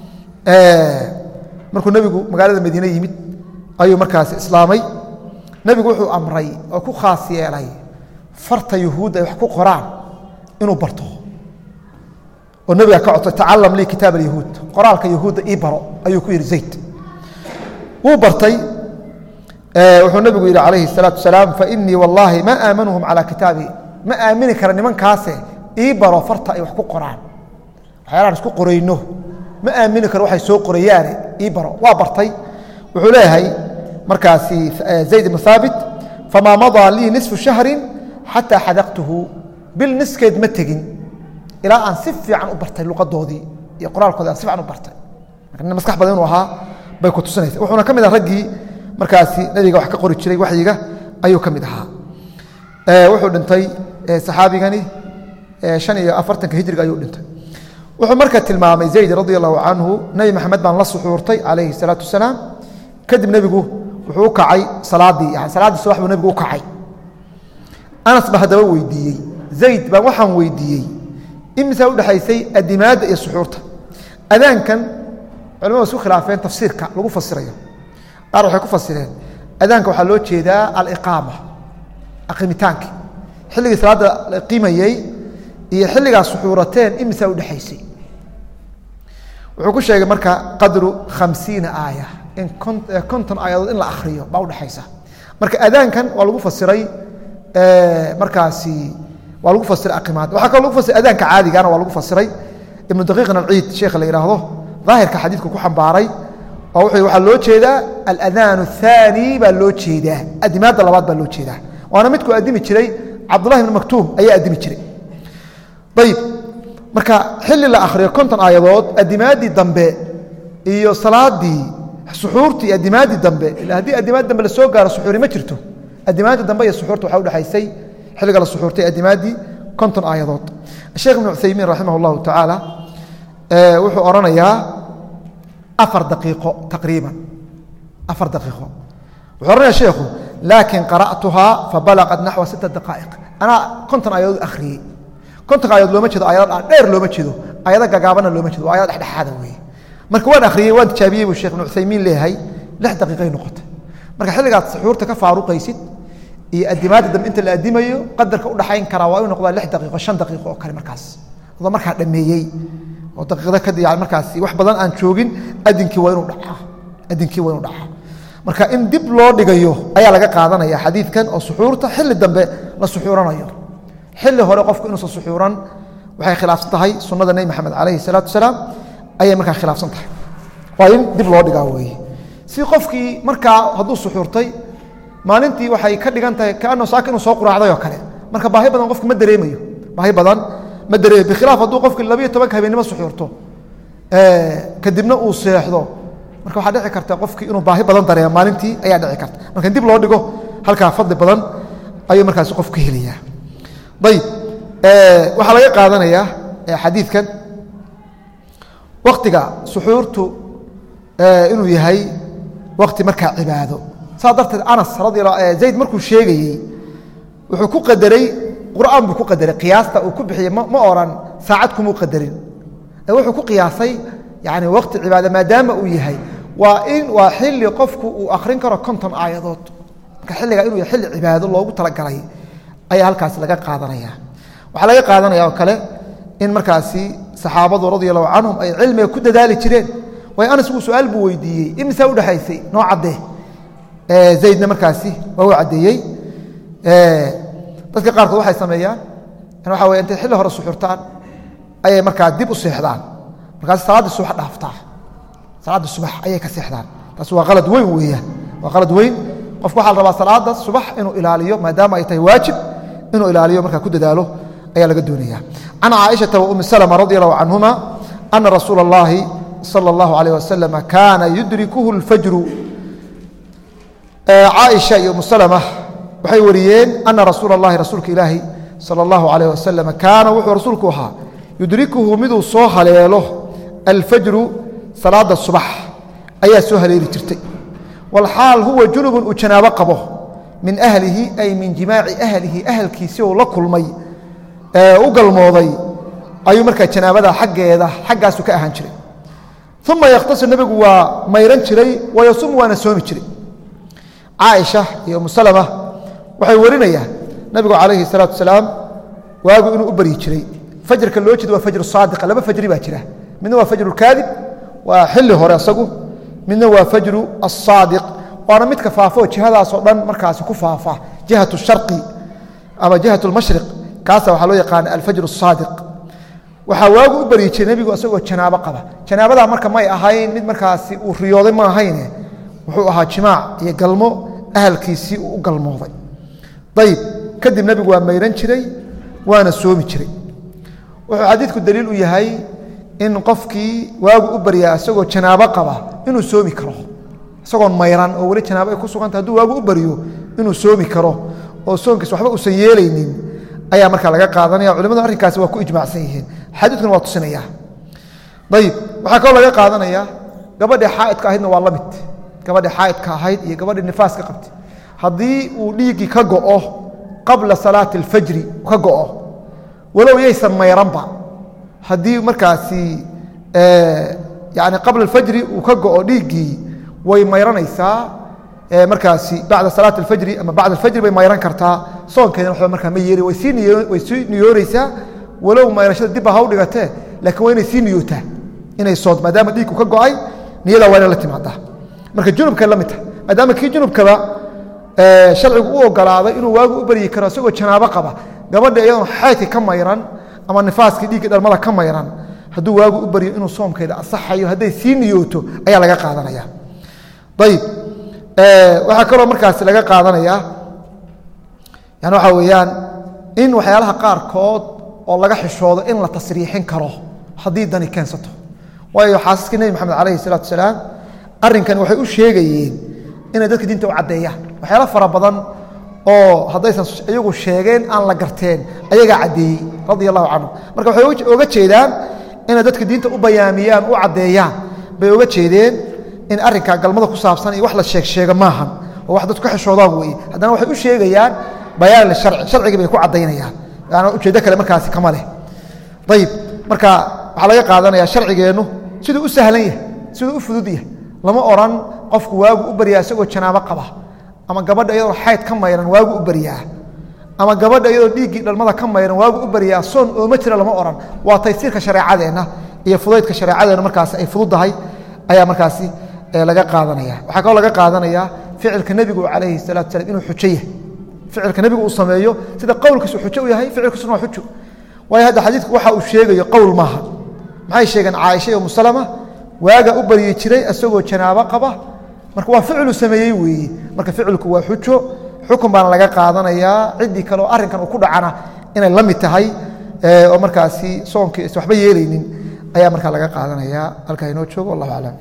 markuu nebigu magaalada madiine yimid ayuu markaasi islaamay nebigu wuxuu amray oo ku khaas yeelay farta yuhuudda ay wax ku qoraan inuu barto oo nebiga ka codsay tacalam lii kitaab alyahuud qoraalka yahuudda ii baro ayuu ku yidhi zayd wuu bartay wuxuu nebigu yidhi calayhi الsalaaةu wasalaam fainii wallaahi ma aamanuhum calى kitaabi ma aamini kara nimankaase ii baro farta ay wax ku qoraan waxyaalaan isku qorayno ma aamini karo waxay soo qorayaane ii baro waa bartay wuxuu leeyahay markaasi zayd ibnu haabit famaa madaa lii nisfu shahri xataa xadaqtuhu bil niskeed ma tegin ilaa aan si fiican u bartay luqadoodii iyo qoraalkoodi aan si fiican u bartay marka nin maskax badan inuu ahaa bay ku tusinaysa wuxuuna ka mid ah raggii markaasi nabiga wax ka qori jiray waxyiga ayuu ka mid ahaa wuxuu dhintay saxaabigani han iyo afartanka hijriga ayuu dhintay wuxuu marka tilmaamay zayd radi allahu canhu nebi maxamed baan la suxuurtay calayhi salaatu wasalaam kadib nebigu wuxuu u kacay salaadii yani salaaddii subax buu nebigu u kacay anas ba haddaba weydiiyey zayd baan waxaan weydiiyey imisaa udhexaysay adimaadda iyo suxuurta adaankan culamadu isku khilaafeen tafsiirka lagu fasirayo qaar waxay ku fasireen adaanka waxaa loo jeedaa aliqaama aqimitaanki xilligii salaadda la qimayey iyo xilligaa suxuurateen imisaa udhexaysay wuxuu ku sheegay marka qadru khamsiina aaya in konton aayadood in la akriyo baa udhexaysa marka adaankan waa lagu fasiray markaasi waa lagu fasiray aqimaad waxaa kaloo lagu fasiray adaanka caadigana waa lagu fasiray ibnu daqiiqin alciid sheekha la yidhaahdo daahirka xadiidku ku xambaaray oo wuxuu waxaa loo jeedaa aladaan الثaanي baa loo jeedaa adimaadda labaad baa loo jeedaa waana midkuu adimi jiray cabdullahi ibn maktuum ayaa adimi jiray ayib marka xilli la akhriyo konton aayadood adimaaddii dambe iyo salaadii suxuurtii adimaaddii dambe ila haddii adimaad dambe la soo gaaro suxuuri ma jirto adimaadda dambe iyo suxuurta waxaa udhexaysay xilliga la suxuurtay adimaaddii konton aayadood sheekh ibnu cuthaymiin raximah اllahu tacaala wuxuu odhanayaa afar daqiiqo taqriiban afar daqiiqo wuxuu odhanaya sheekhu laakin qara'tuhaa fabalaqat naxwa sita daqaa'iq anaa konton aayadood akhriyey kontonka ayadood looma jeedo ayado dheer looma jeedo ayado gagaabana looma jeedo waa ayado dhexdhexaada weeye marka waan akhriyey waan tijaabiyey buu sheekh ibnu cuthaymiin leeyahay lix daqiiqay noqotay marka xilligaad suxuurta ka faaruqaysid iyo adimaadda dambe inta la adimayo qadarka u dhaxayn karaa waa inu noqdaa lix daqiiqo shan daqiiqo oo kale markaas adoo markaa dhameeyey oo daqiiqda kadib yani markaasi wax badan aan joogin adinkii waa inuu dhacaa adinkii waa inuu dhacaa marka in dib loo dhigayo ayaa laga qaadanaya xadiidkan oo suxuurta xilli dambe la suxuuranayo xilli hore qofku inuusan suxuuran waxay khilaafsan tahay sunnada nebi maxamed calayhi salaatu wasalaam ayay markaa khilaafsan tahay waa in dib loo dhigaa weeye si qofkii markaa hadduu suxuurtay maalintii waxay ka dhigan tahay kaanao saaka inuu soo quraacday oo kale marka baahi badan qofki ma dareemayo baahi badan ma dareemayo bikhilaaf hadduu qofki labayo tobanka habeennimo suxuurto kadibna uu seexdo marka waxaa dhici karta qofkii inuu baahi badan dareemo maalintii ayaa dhici karta marka in dib loo dhigo halkaa fadli badan ayuu markaasi qofku helayaa ayib waxaa laga qaadanayaa xadiidkan waktiga suxuurtu inuu yahay wakti markaa cibaado saas darteed anas radi zayd markuu sheegayey wuxuu ku qadaray qur'aan buu ku qadaray qiyaasta uu ku bixiyey ma oran saacad kumuu qadarin wuxuu ku qiyaasay yani wakti cibaado maadaama uu yahay waa in waa xili qofku uu akrin karo konton aayadood marka xilligaa inuu yahay xilli cibaado loogu talagalay ayaa halkaas laga qaadanaya waxaa laga qaadanaya oo kale in markaasi saxaabadu radia allahu canhum ay cilmiga ku dadaali jireen waayo anas uu su-aal buu weydiiyey imisaa udhexaysay noo caddee zaydna markaasi waa u caddeeyey dadka qaarkood waxay sameeyaan waxa wey intay xilli hore suxurtaan ayay markaa dib u seexdaan markaas salaaddii subax dhaaftaa salaaddii subax ayay ka seexdaan taas waa qalad weyn weeyaan waa qalad weyn qofku waxaa la rabaa salaada subax inuu ilaaliyo maadaama ay tahay waajib inuu ilaaliyo markaa ku dadaalo ayaa laga doonaya can caaishata wa umi salma radi allahu canhuma ana rasuula اllahi salى اllahu alayh wasalam kaana yudrikuhu اlfajru caaisha iyo umu salma waxay wariyeen ana rasuula اllahi rasuulka ilaahi salى اllahu alayh wasalam kaana wuxuu rasuulku ahaa yudrikuhu miduu soo haleelo alfajru salaada subax ayaa soo haleeli jirtay walxaal huwa junubun uu janaabo qabo min ahlihi ay min jimaaci ahlihi ahalkiisi uu la kulmay u galmooday ayuu markaa janaabada xaggeeda xaggaasu ka ahaan jiray uma yakhtasir nebigu waa mayran jiray wayasuum waana soomi jiray caaisha iyo umu salama waxay warinayaan nebigu calayhi salaatu wasalaam waagu inuu u baryi jiray fajrka loo jeedo waa fajru saadiqa laba fajri baa jira midna waa fajru kaadib waa xilli hore asagu midna waa fajru asaadiq waana midka faafo jihadaasoo dhan markaasi ku faafa jihat shari ama jihat lmashriq kaasa waxaa loo yaqaana alfajr asaadiq waxaa waagu u baryi jiray nebigu isagoo janaabo qaba janaabadaa marka may ahayn mid markaasi uu riyooday ma ahayne wuxuu ahaa jimaac iyo galmo ahalkiisii uu u galmooday ayib kadib nebigu waa mayran jiray waana soomi jiray wuxuu xadiidku daliil u yahay in qofkii waagu u baryaa isagoo janaabo qaba inuu soomi karo isagoon mayran oo weli janaabo ay ku suganta hadduu waagu u baryo inuu soomi karo oo soonkiis waxba uusan yeelaynin ayaa markaa laga qaadanaya culimadu arrinkaasi waa ku ijmaacsan yihiin xadiidkuna waa tusinaya ayib waxaa kaloo laga qaadanaya gabadhii xaa'idka ahaydna waa la mid gabadhi xaa'idka ahayd iyo gabadhi nifaaska qabtay haddii uu dhiiggii ka go'o qabla salaati alfajri ka go'o walow yaysan mayranba haddii markaasi yani qabla alfajri uu ka go'o dhiiggii way mayranaysaa markaasi bacda salaati alfajri ama bacda alfajri bay mayran kartaa soonkeedana waxba markaa ma yeeli way sii niyo way sii niyoonaysaa walow mayrashada dibba ha u dhigatee laakiin waa inay sii niyootaa inay soonto maadaama dhiigku ka go'ay niyada waa inay la timaadaa marka junubkay la mid tahay maadaama kii junubkaba sharcigu u ogolaaday inuu waagu u baryi karo isagoo janaabo qaba gabadha iyadoon xaydka ka mayran ama nifaaskii dhiigga dhalmada ka mayran hadduu waagu u baryo inuu soomkeeda asaxayo hadday sii niyooto ayaa laga qaadanaya ayib waxaa kaloo markaasi laga qaadanayaa yani waxaa weeyaan in waxyaalaha qaarkood oo laga xishoodo in la tasriixin karo haddii dani keensato waayo xaasaskii nebi maxamed calayhi salaatu wasalaam arrinkani waxay u sheegayeen inay dadka diinta u caddeeyaan waxyaala fara badan oo haddaysan iyagu sheegeen aan la garteen ayagaa caddeeyey radia allahu canhu marka waxay oga jeedaan inay dadka diinta u bayaamiyaan u caddeeyaan bay oga jeedeen in arrinkaa galmada ku saabsan iyo wax la sheeg sheega maahan oo wax dadku ka xishoodaan weeye haddana waxay u sheegayaan bayaan lisharci sharcigii bay ku caddaynayaan yani ujeeddo kale markaasi kama leh ayib marka waxaa laga qaadanaya sharcigeennu siduu u sahlan yahay siduu u fudud yahay lama oran qofku waagu u baryaa isagoo janaabo qaba ama gabadha iyadoo xayd ka mayran waagu u baryaa ama gabadha iyadoo dhiiggii dhalmada ka mayran waagu u baryaa soon ooma jira lama oran waa taysiirka shareecadeenna iyo fudaydka shareecadeenna markaasi ay fududdahay ayaa markaasi laga qaadanaya waxaa kaloo laga qaadanaya ficilka nebigu calayhi salatu salam inuu xujo yahay ficilka nebigu uu sameeyo sida qowlkiisu xujo u yahay ficilkiisuna waa xujo waayo hadda xadiidku waxa uu sheegayo qowl maaha maxay sheegeen caaisha iyo musalama waaga u baryi jiray isagoo janaabo qaba marka waa ficilu sameeyey weeye marka ficilku waa xujo xukun baana laga qaadanayaa ciddii kale oo arrinkan uu ku dhacana inay la mid tahay oo markaasi soonkii is waxba yeelaynin ayaa markaa laga qaadanaya halkaa inoo joogo wallahu aclam